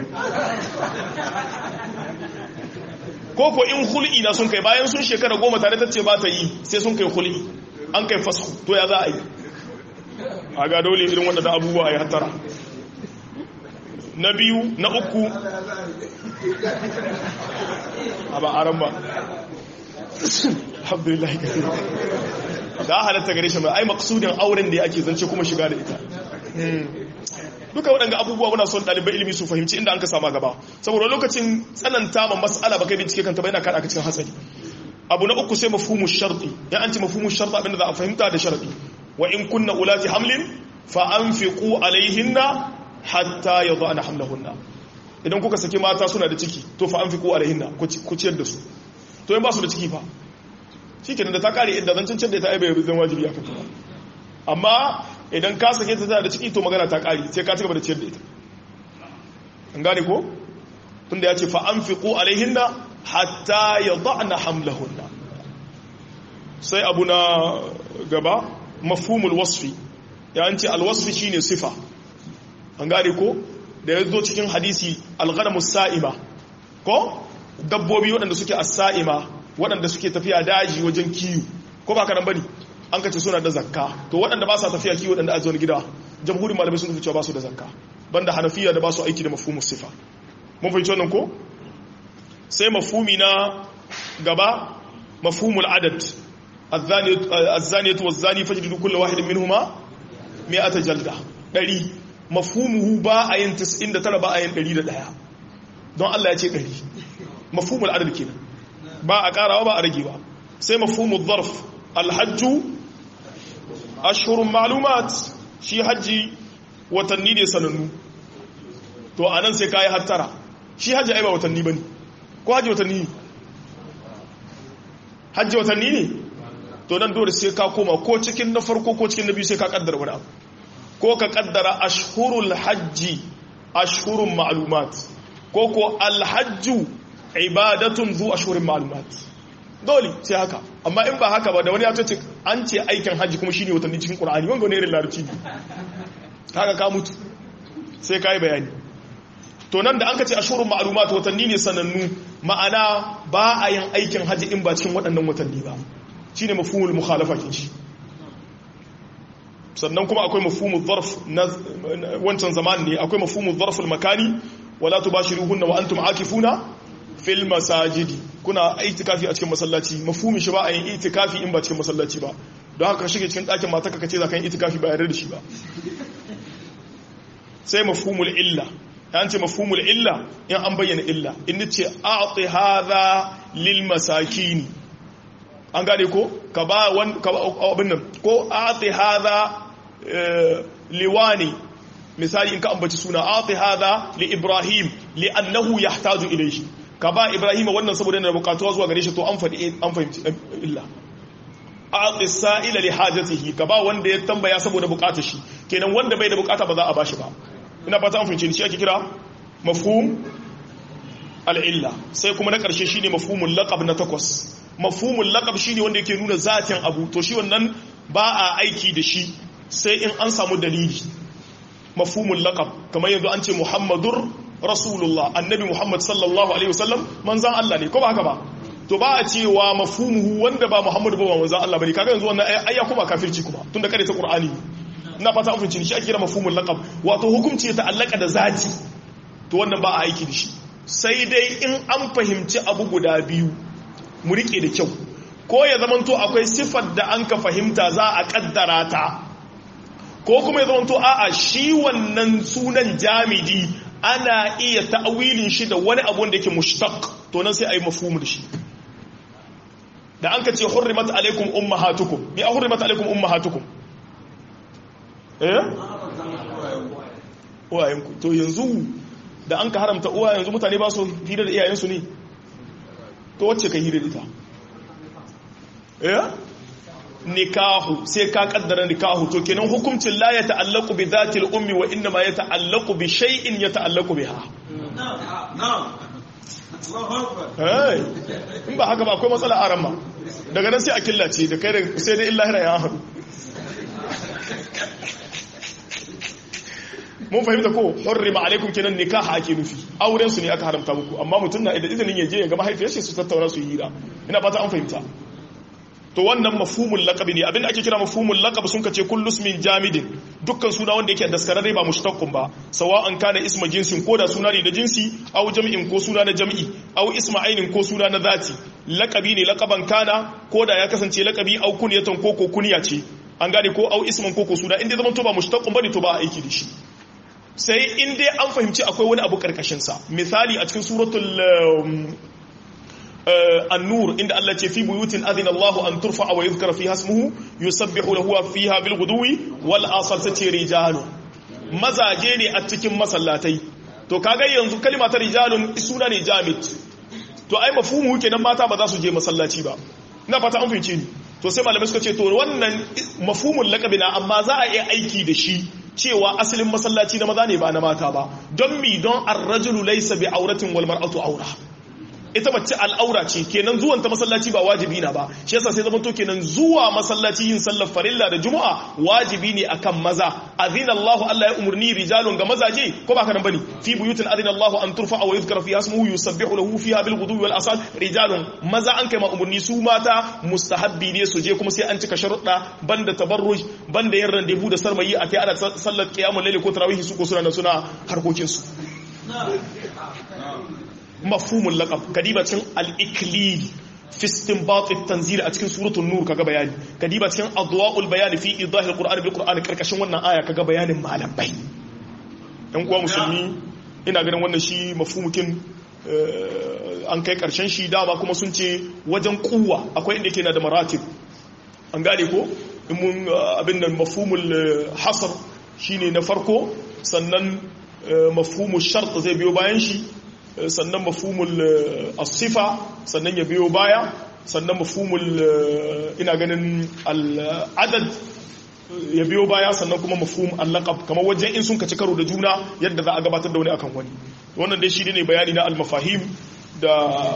Speaker 1: ko ko in hul'i na sun kai bayan sun shekara goma tare ta ce ba ta yi sai sun kai hul'i an kai fasku to ya za a yi a ga dole irin wanda da abubuwa ya hattara na biyu na uku a ba aran ba alhamdulillah da halatta gare shi mai ai maksudin auren da ake zance kuma shiga da ita duka waɗanda abubuwa muna son ɗalibai ilimi su fahimci inda an ka sama gaba saboda lokacin tsananta ma mas'ala ba kai bincike kanta ba yana kaɗa ka cikin hatsari abu na uku sai mafhumu sharti ya an ce mafhumu sharti abinda za a fahimta da sharti wa in kunna ulati hamlin fa anfiqu alaihinna hatta yadhana hamlahunna idan kuka saki mata suna da ciki to fa anfiqu alaihinna ku ciyar da su to in ba su da ciki fa shikenan da ta kare idda zan cancanta da ta aibe zan wajibi akan ta amma idan ka sake ta da ciki to magana ta kare sai ka ci gaba da ciyar da ita an gane ko tunda ya ce fa anfiqu alaihinna hatta yadhana hamlahunna sai abu na gaba mafhumul wasfi ya an ce alwasfi shine sifa an gane ko da ya zo cikin hadisi alghanamu sa'ima ko dabbobi waɗanda suke as-sa'ima waɗanda suke tafiya daji wajen kiyu ko ba karan bane an kace suna da zakka to waɗanda ba sa tafiya kiyu waɗanda a zuwa gida jamhurin malamai sun cewa ba su da zakka banda hanafiya da ba su aiki da mafhumus sifa mun fahimci wannan ko sai mafhumi na gaba mafhumul adad الزانية والزاني فجلدوا كل واحد منهما مئة جلدة ɗari mafhumuhu ba a yin 99 ba a yin 101 don Allah ya ce 100 mafhumul adad kenan ba a karawa ba a rage ba sai mafhumul zarf alhajju ashhurun ma'lumat shi hajji watanni ne sanannu to anan sai kai hattara shi hajji ai ba watanni bane ko hajji watanni ne hajji watanni ne to nan dole sai ka koma ko cikin na farko ko cikin na biyu sai ka kaddara wani abu ko ka kaddara ashhurul hajji ashhurun ma'lumat ko ko alhajju ibadatun zu ashhurin ma'lumat dole sai haka amma in ba haka ba da wani ya ce an ce aikin hajji kuma shine watanni cikin qur'ani wanga ne irin larabci ne haka ka mutu sai kai bayani to nan da an ka ce ashhurun ma'lumat watanni ne sanannu ma'ana ba a yin aikin hajji in ba cikin waɗannan watanni ba shi ne mafumul mukhalafa ke shi sannan kuma akwai mafumul zarf na wancan zaman ne akwai mafumul zarful makani wala tubashiruhunna wa antum akifuna fil masajidi kuna itikafi a cikin masallaci mafhumin shi ba a yin itikafi in ba cikin masallaci ba don haka shige cikin ɗakin mata ka ce za ka yi itikafi ba yarda da shi ba sai mafhumul illa an ce mafhumul illa in an bayyana illa in ce a'ti hadha lil masakini an gane ko ka ba wan ka abin nan ko a'ti hadha liwani misali in ka ambaci suna a'ti hadha li ibrahim li annahu yahtaju ilayhi ka ba ibrahim wannan saboda yana bukatuwa zuwa gare shi to an fadi an fahimci illa a'ti sa'ila li hajatihi ka ba wanda ya tambaya saboda bukatar shi kenan wanda bai da bukata ba za a bashi ba ina fata an fahimci shi ake kira mafhum al-illa sai kuma na karshe shine mafhumul laqab na takwas mafhumul laqab shine wanda yake nuna zatin abu to shi wannan ba a aiki da shi sai in an samu dalili mafhumul laqab kamar yanzu an ce muhammadur rasulullah annabi muhammad sallallahu alaihi wasallam manzan Allah ne ko ba haka ba to ba a cewa mafhumuhu wanda ba muhammadu ba manzan Allah bane kaga yanzu wannan ayya kuma kafirci kuma tunda kare ta qur'ani ina fata an fahimci shi ake kira mafhumul laqab wato hukunci ya ta'allaka da zati to wannan ba a aiki da shi sai dai in an fahimci abu guda biyu mu rike da kyau ko ya zamanto akwai sifar da an ka fahimta za a kaddara ta ko kuma ya zamanto a'a shi wannan sunan jamidi ana iya ta'awilin shi da wani abu da yake mushtaq to nan sai ayi mafhumu da shi da an ka ce hurrimat alaikum ummahatukum bi hurrimat alaikum ummahatukum eh uwayenku to yanzu da an ka haramta uwa yanzu mutane ba su hira da iyayensu ne to wacce ka hira da ita eh nikahu sai ka kaddara nikahu to kenan hukuncin la ya ta'allaqu bi dhati al-ummi wa inna ma ya ta'allaqu bi shay'in ya ta'allaqu biha eh in ba haka ba akwai matsala a ramma daga nan sai a killace da kai da sai dai illahi ya haɗu mun fahimta ko hurrima alaikum kenan nikaha ake nufi auren su ne aka haramta muku amma mutum na da izinin ya je ya ga mahaifiyar shi su tattauna su yi hira ina fata an fahimta to wannan mafhumul laqab ne abinda ake kira mafhumul laqab sun kace kullu ismin jamidin dukkan suna wanda yake daskararre ba mushtaqqun ba sawa'an kana isma jinsin ko da suna ne da jinsi aw jam'in ko suna na jam'i aw isma ainin ko suna na zati laqabi ne laqaban kana ko da ya kasance laqabi aw kunyatan ko ko kunya ce an gane ko aw isman ko ko suna inda zaman to ba mushtaqqun bane to ba aiki da shi sai in dai an fahimci akwai wani abu karkashin sa misali a cikin suratul النور إن الله في بيوت أذن الله أن ترفع ويذكر فيها اسمه يسبح له فيها بالغدو والآصال تتي رجال mazaje ne a cikin masallatai to kaga yanzu kalma ta rijalun suna ne jamid to ai mafhumu kenan mata ba za su je masallaci ba ina fata an fahimce ni to sai malamai suka ce to wannan mafhumul laqabi na amma za a iya aiki da shi cewa asalin masallaci na maza ne ba na mata ba don mi don ar-rajulu laysa bi auratin wal mar'atu aura ita mace al'aura ce kenan zuwan ta masallaci ba wajibi na ba shi yasa sai zama to kenan zuwa masallaci yin sallar farilla da juma'a wajibi ne akan maza azina Allah Allah ya umurni rijalun ga mazaje ko ba ka nan bane fi buyutin azina Allah an turfa wa yuzkara fiha ismuhu yusabbihu lahu fiha bil ghudwi wal asal rijalun maza an kai ma umurni su mata mustahabbi ne su je kuma sai an cika sharuɗa banda tabarruj banda yin randevu da sarmayi a kai ana sallar qiyamul layl ko tarawih su ko suna suna harkokin su mafhumul laqab kadiba cikin al-iklil fi istinbat at-tanzil a cikin suratul nur kaga bayani kadiba cikin adwa'ul bayan fi idah al-qur'an bil qur'an karkashin wannan aya kaga bayanin malamai dan kuwa musulmi ina ganin wannan shi mafhumukin an kai karshen shi dama kuma sun ce wajen kuwa akwai inda yake na da maratib an gane ko in mun abin nan mafhumul hasr shine na farko sannan mafhumul shart zai biyo bayan shi sannan mafhumul asifa sannan ya biyo baya sannan mafhumul ina ganin al'adad ya biyo baya sannan kuma mafhum al-laqab kamar wajen in sun kaci karo da juna yadda za a gabatar da wani akan wani wannan dai shi ne bayani na al-mafahim da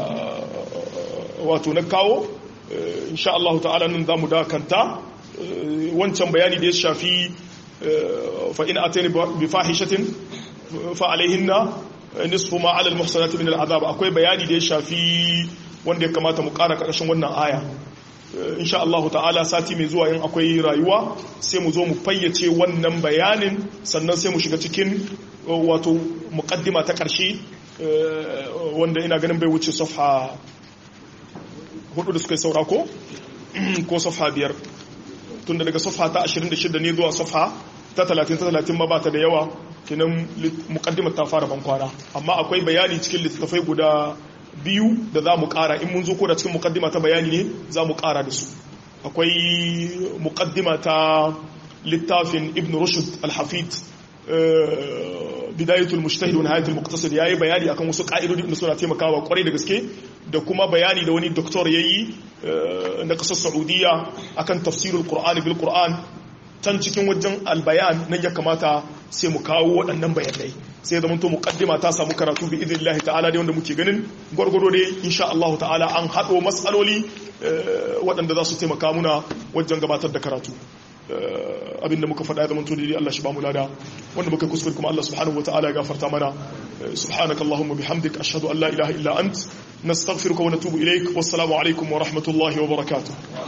Speaker 1: wato na kawo insha Allah ta'ala nan zamu dakanta wancan bayani da ya shafi fa in atani bi fahishatin fa alaihinna nisfu ma ala al-muhsanati min al-azab akwai bayani da ya shafi wanda ya kamata mu ƙara ƙarshen wannan aya insha Allah ta'ala sati mai zuwa yin akwai rayuwa sai mu zo mu fayyace wannan bayanin sannan sai mu shiga cikin wato muqaddima ta ƙarshe wanda ina ganin bai wuce safha hudu da suka yi saura ko ko safha biyar tunda daga safha ta 26 ne zuwa safha ta 30 ta 30 ma ba ta da yawa kinan muqaddimar ta fara bankwana amma akwai bayani cikin littattafai guda biyu da za mu kara in mun zo ko da cikin muqaddima ta bayani ne za mu kara da su akwai muqaddima ta littafin ibn rushd al-hafid bidayatul mujtahid wa nihayatul muqtasid yayi bayani akan wasu ka'idodi da suna taimakawa kwarai da gaske da kuma bayani da wani doktor yayi na kasar Saudiya akan tafsirul Qur'ani bil Qur'an can cikin wajen albayan nan ya kamata sai mu kawo waɗannan bayanai sai zama to muqaddima ta samu karatu bi idnillahi ta'ala dai wanda muke ganin gwargwaro dai insha Allah ta'ala an hado matsaloli waɗanda za su taimaka muna wajen gabatar da karatu abinda muka faɗa ya zama to dai Allah shi ba mu lada wanda muka kuskure kuma Allah subhanahu ta'ala ya gafarta mana subhanaka allahumma bihamdik ashhadu an la ilaha illa ant nastaghfiruka wa natubu ilaik wassalamu alaikum wa rahmatullahi wa barakatuh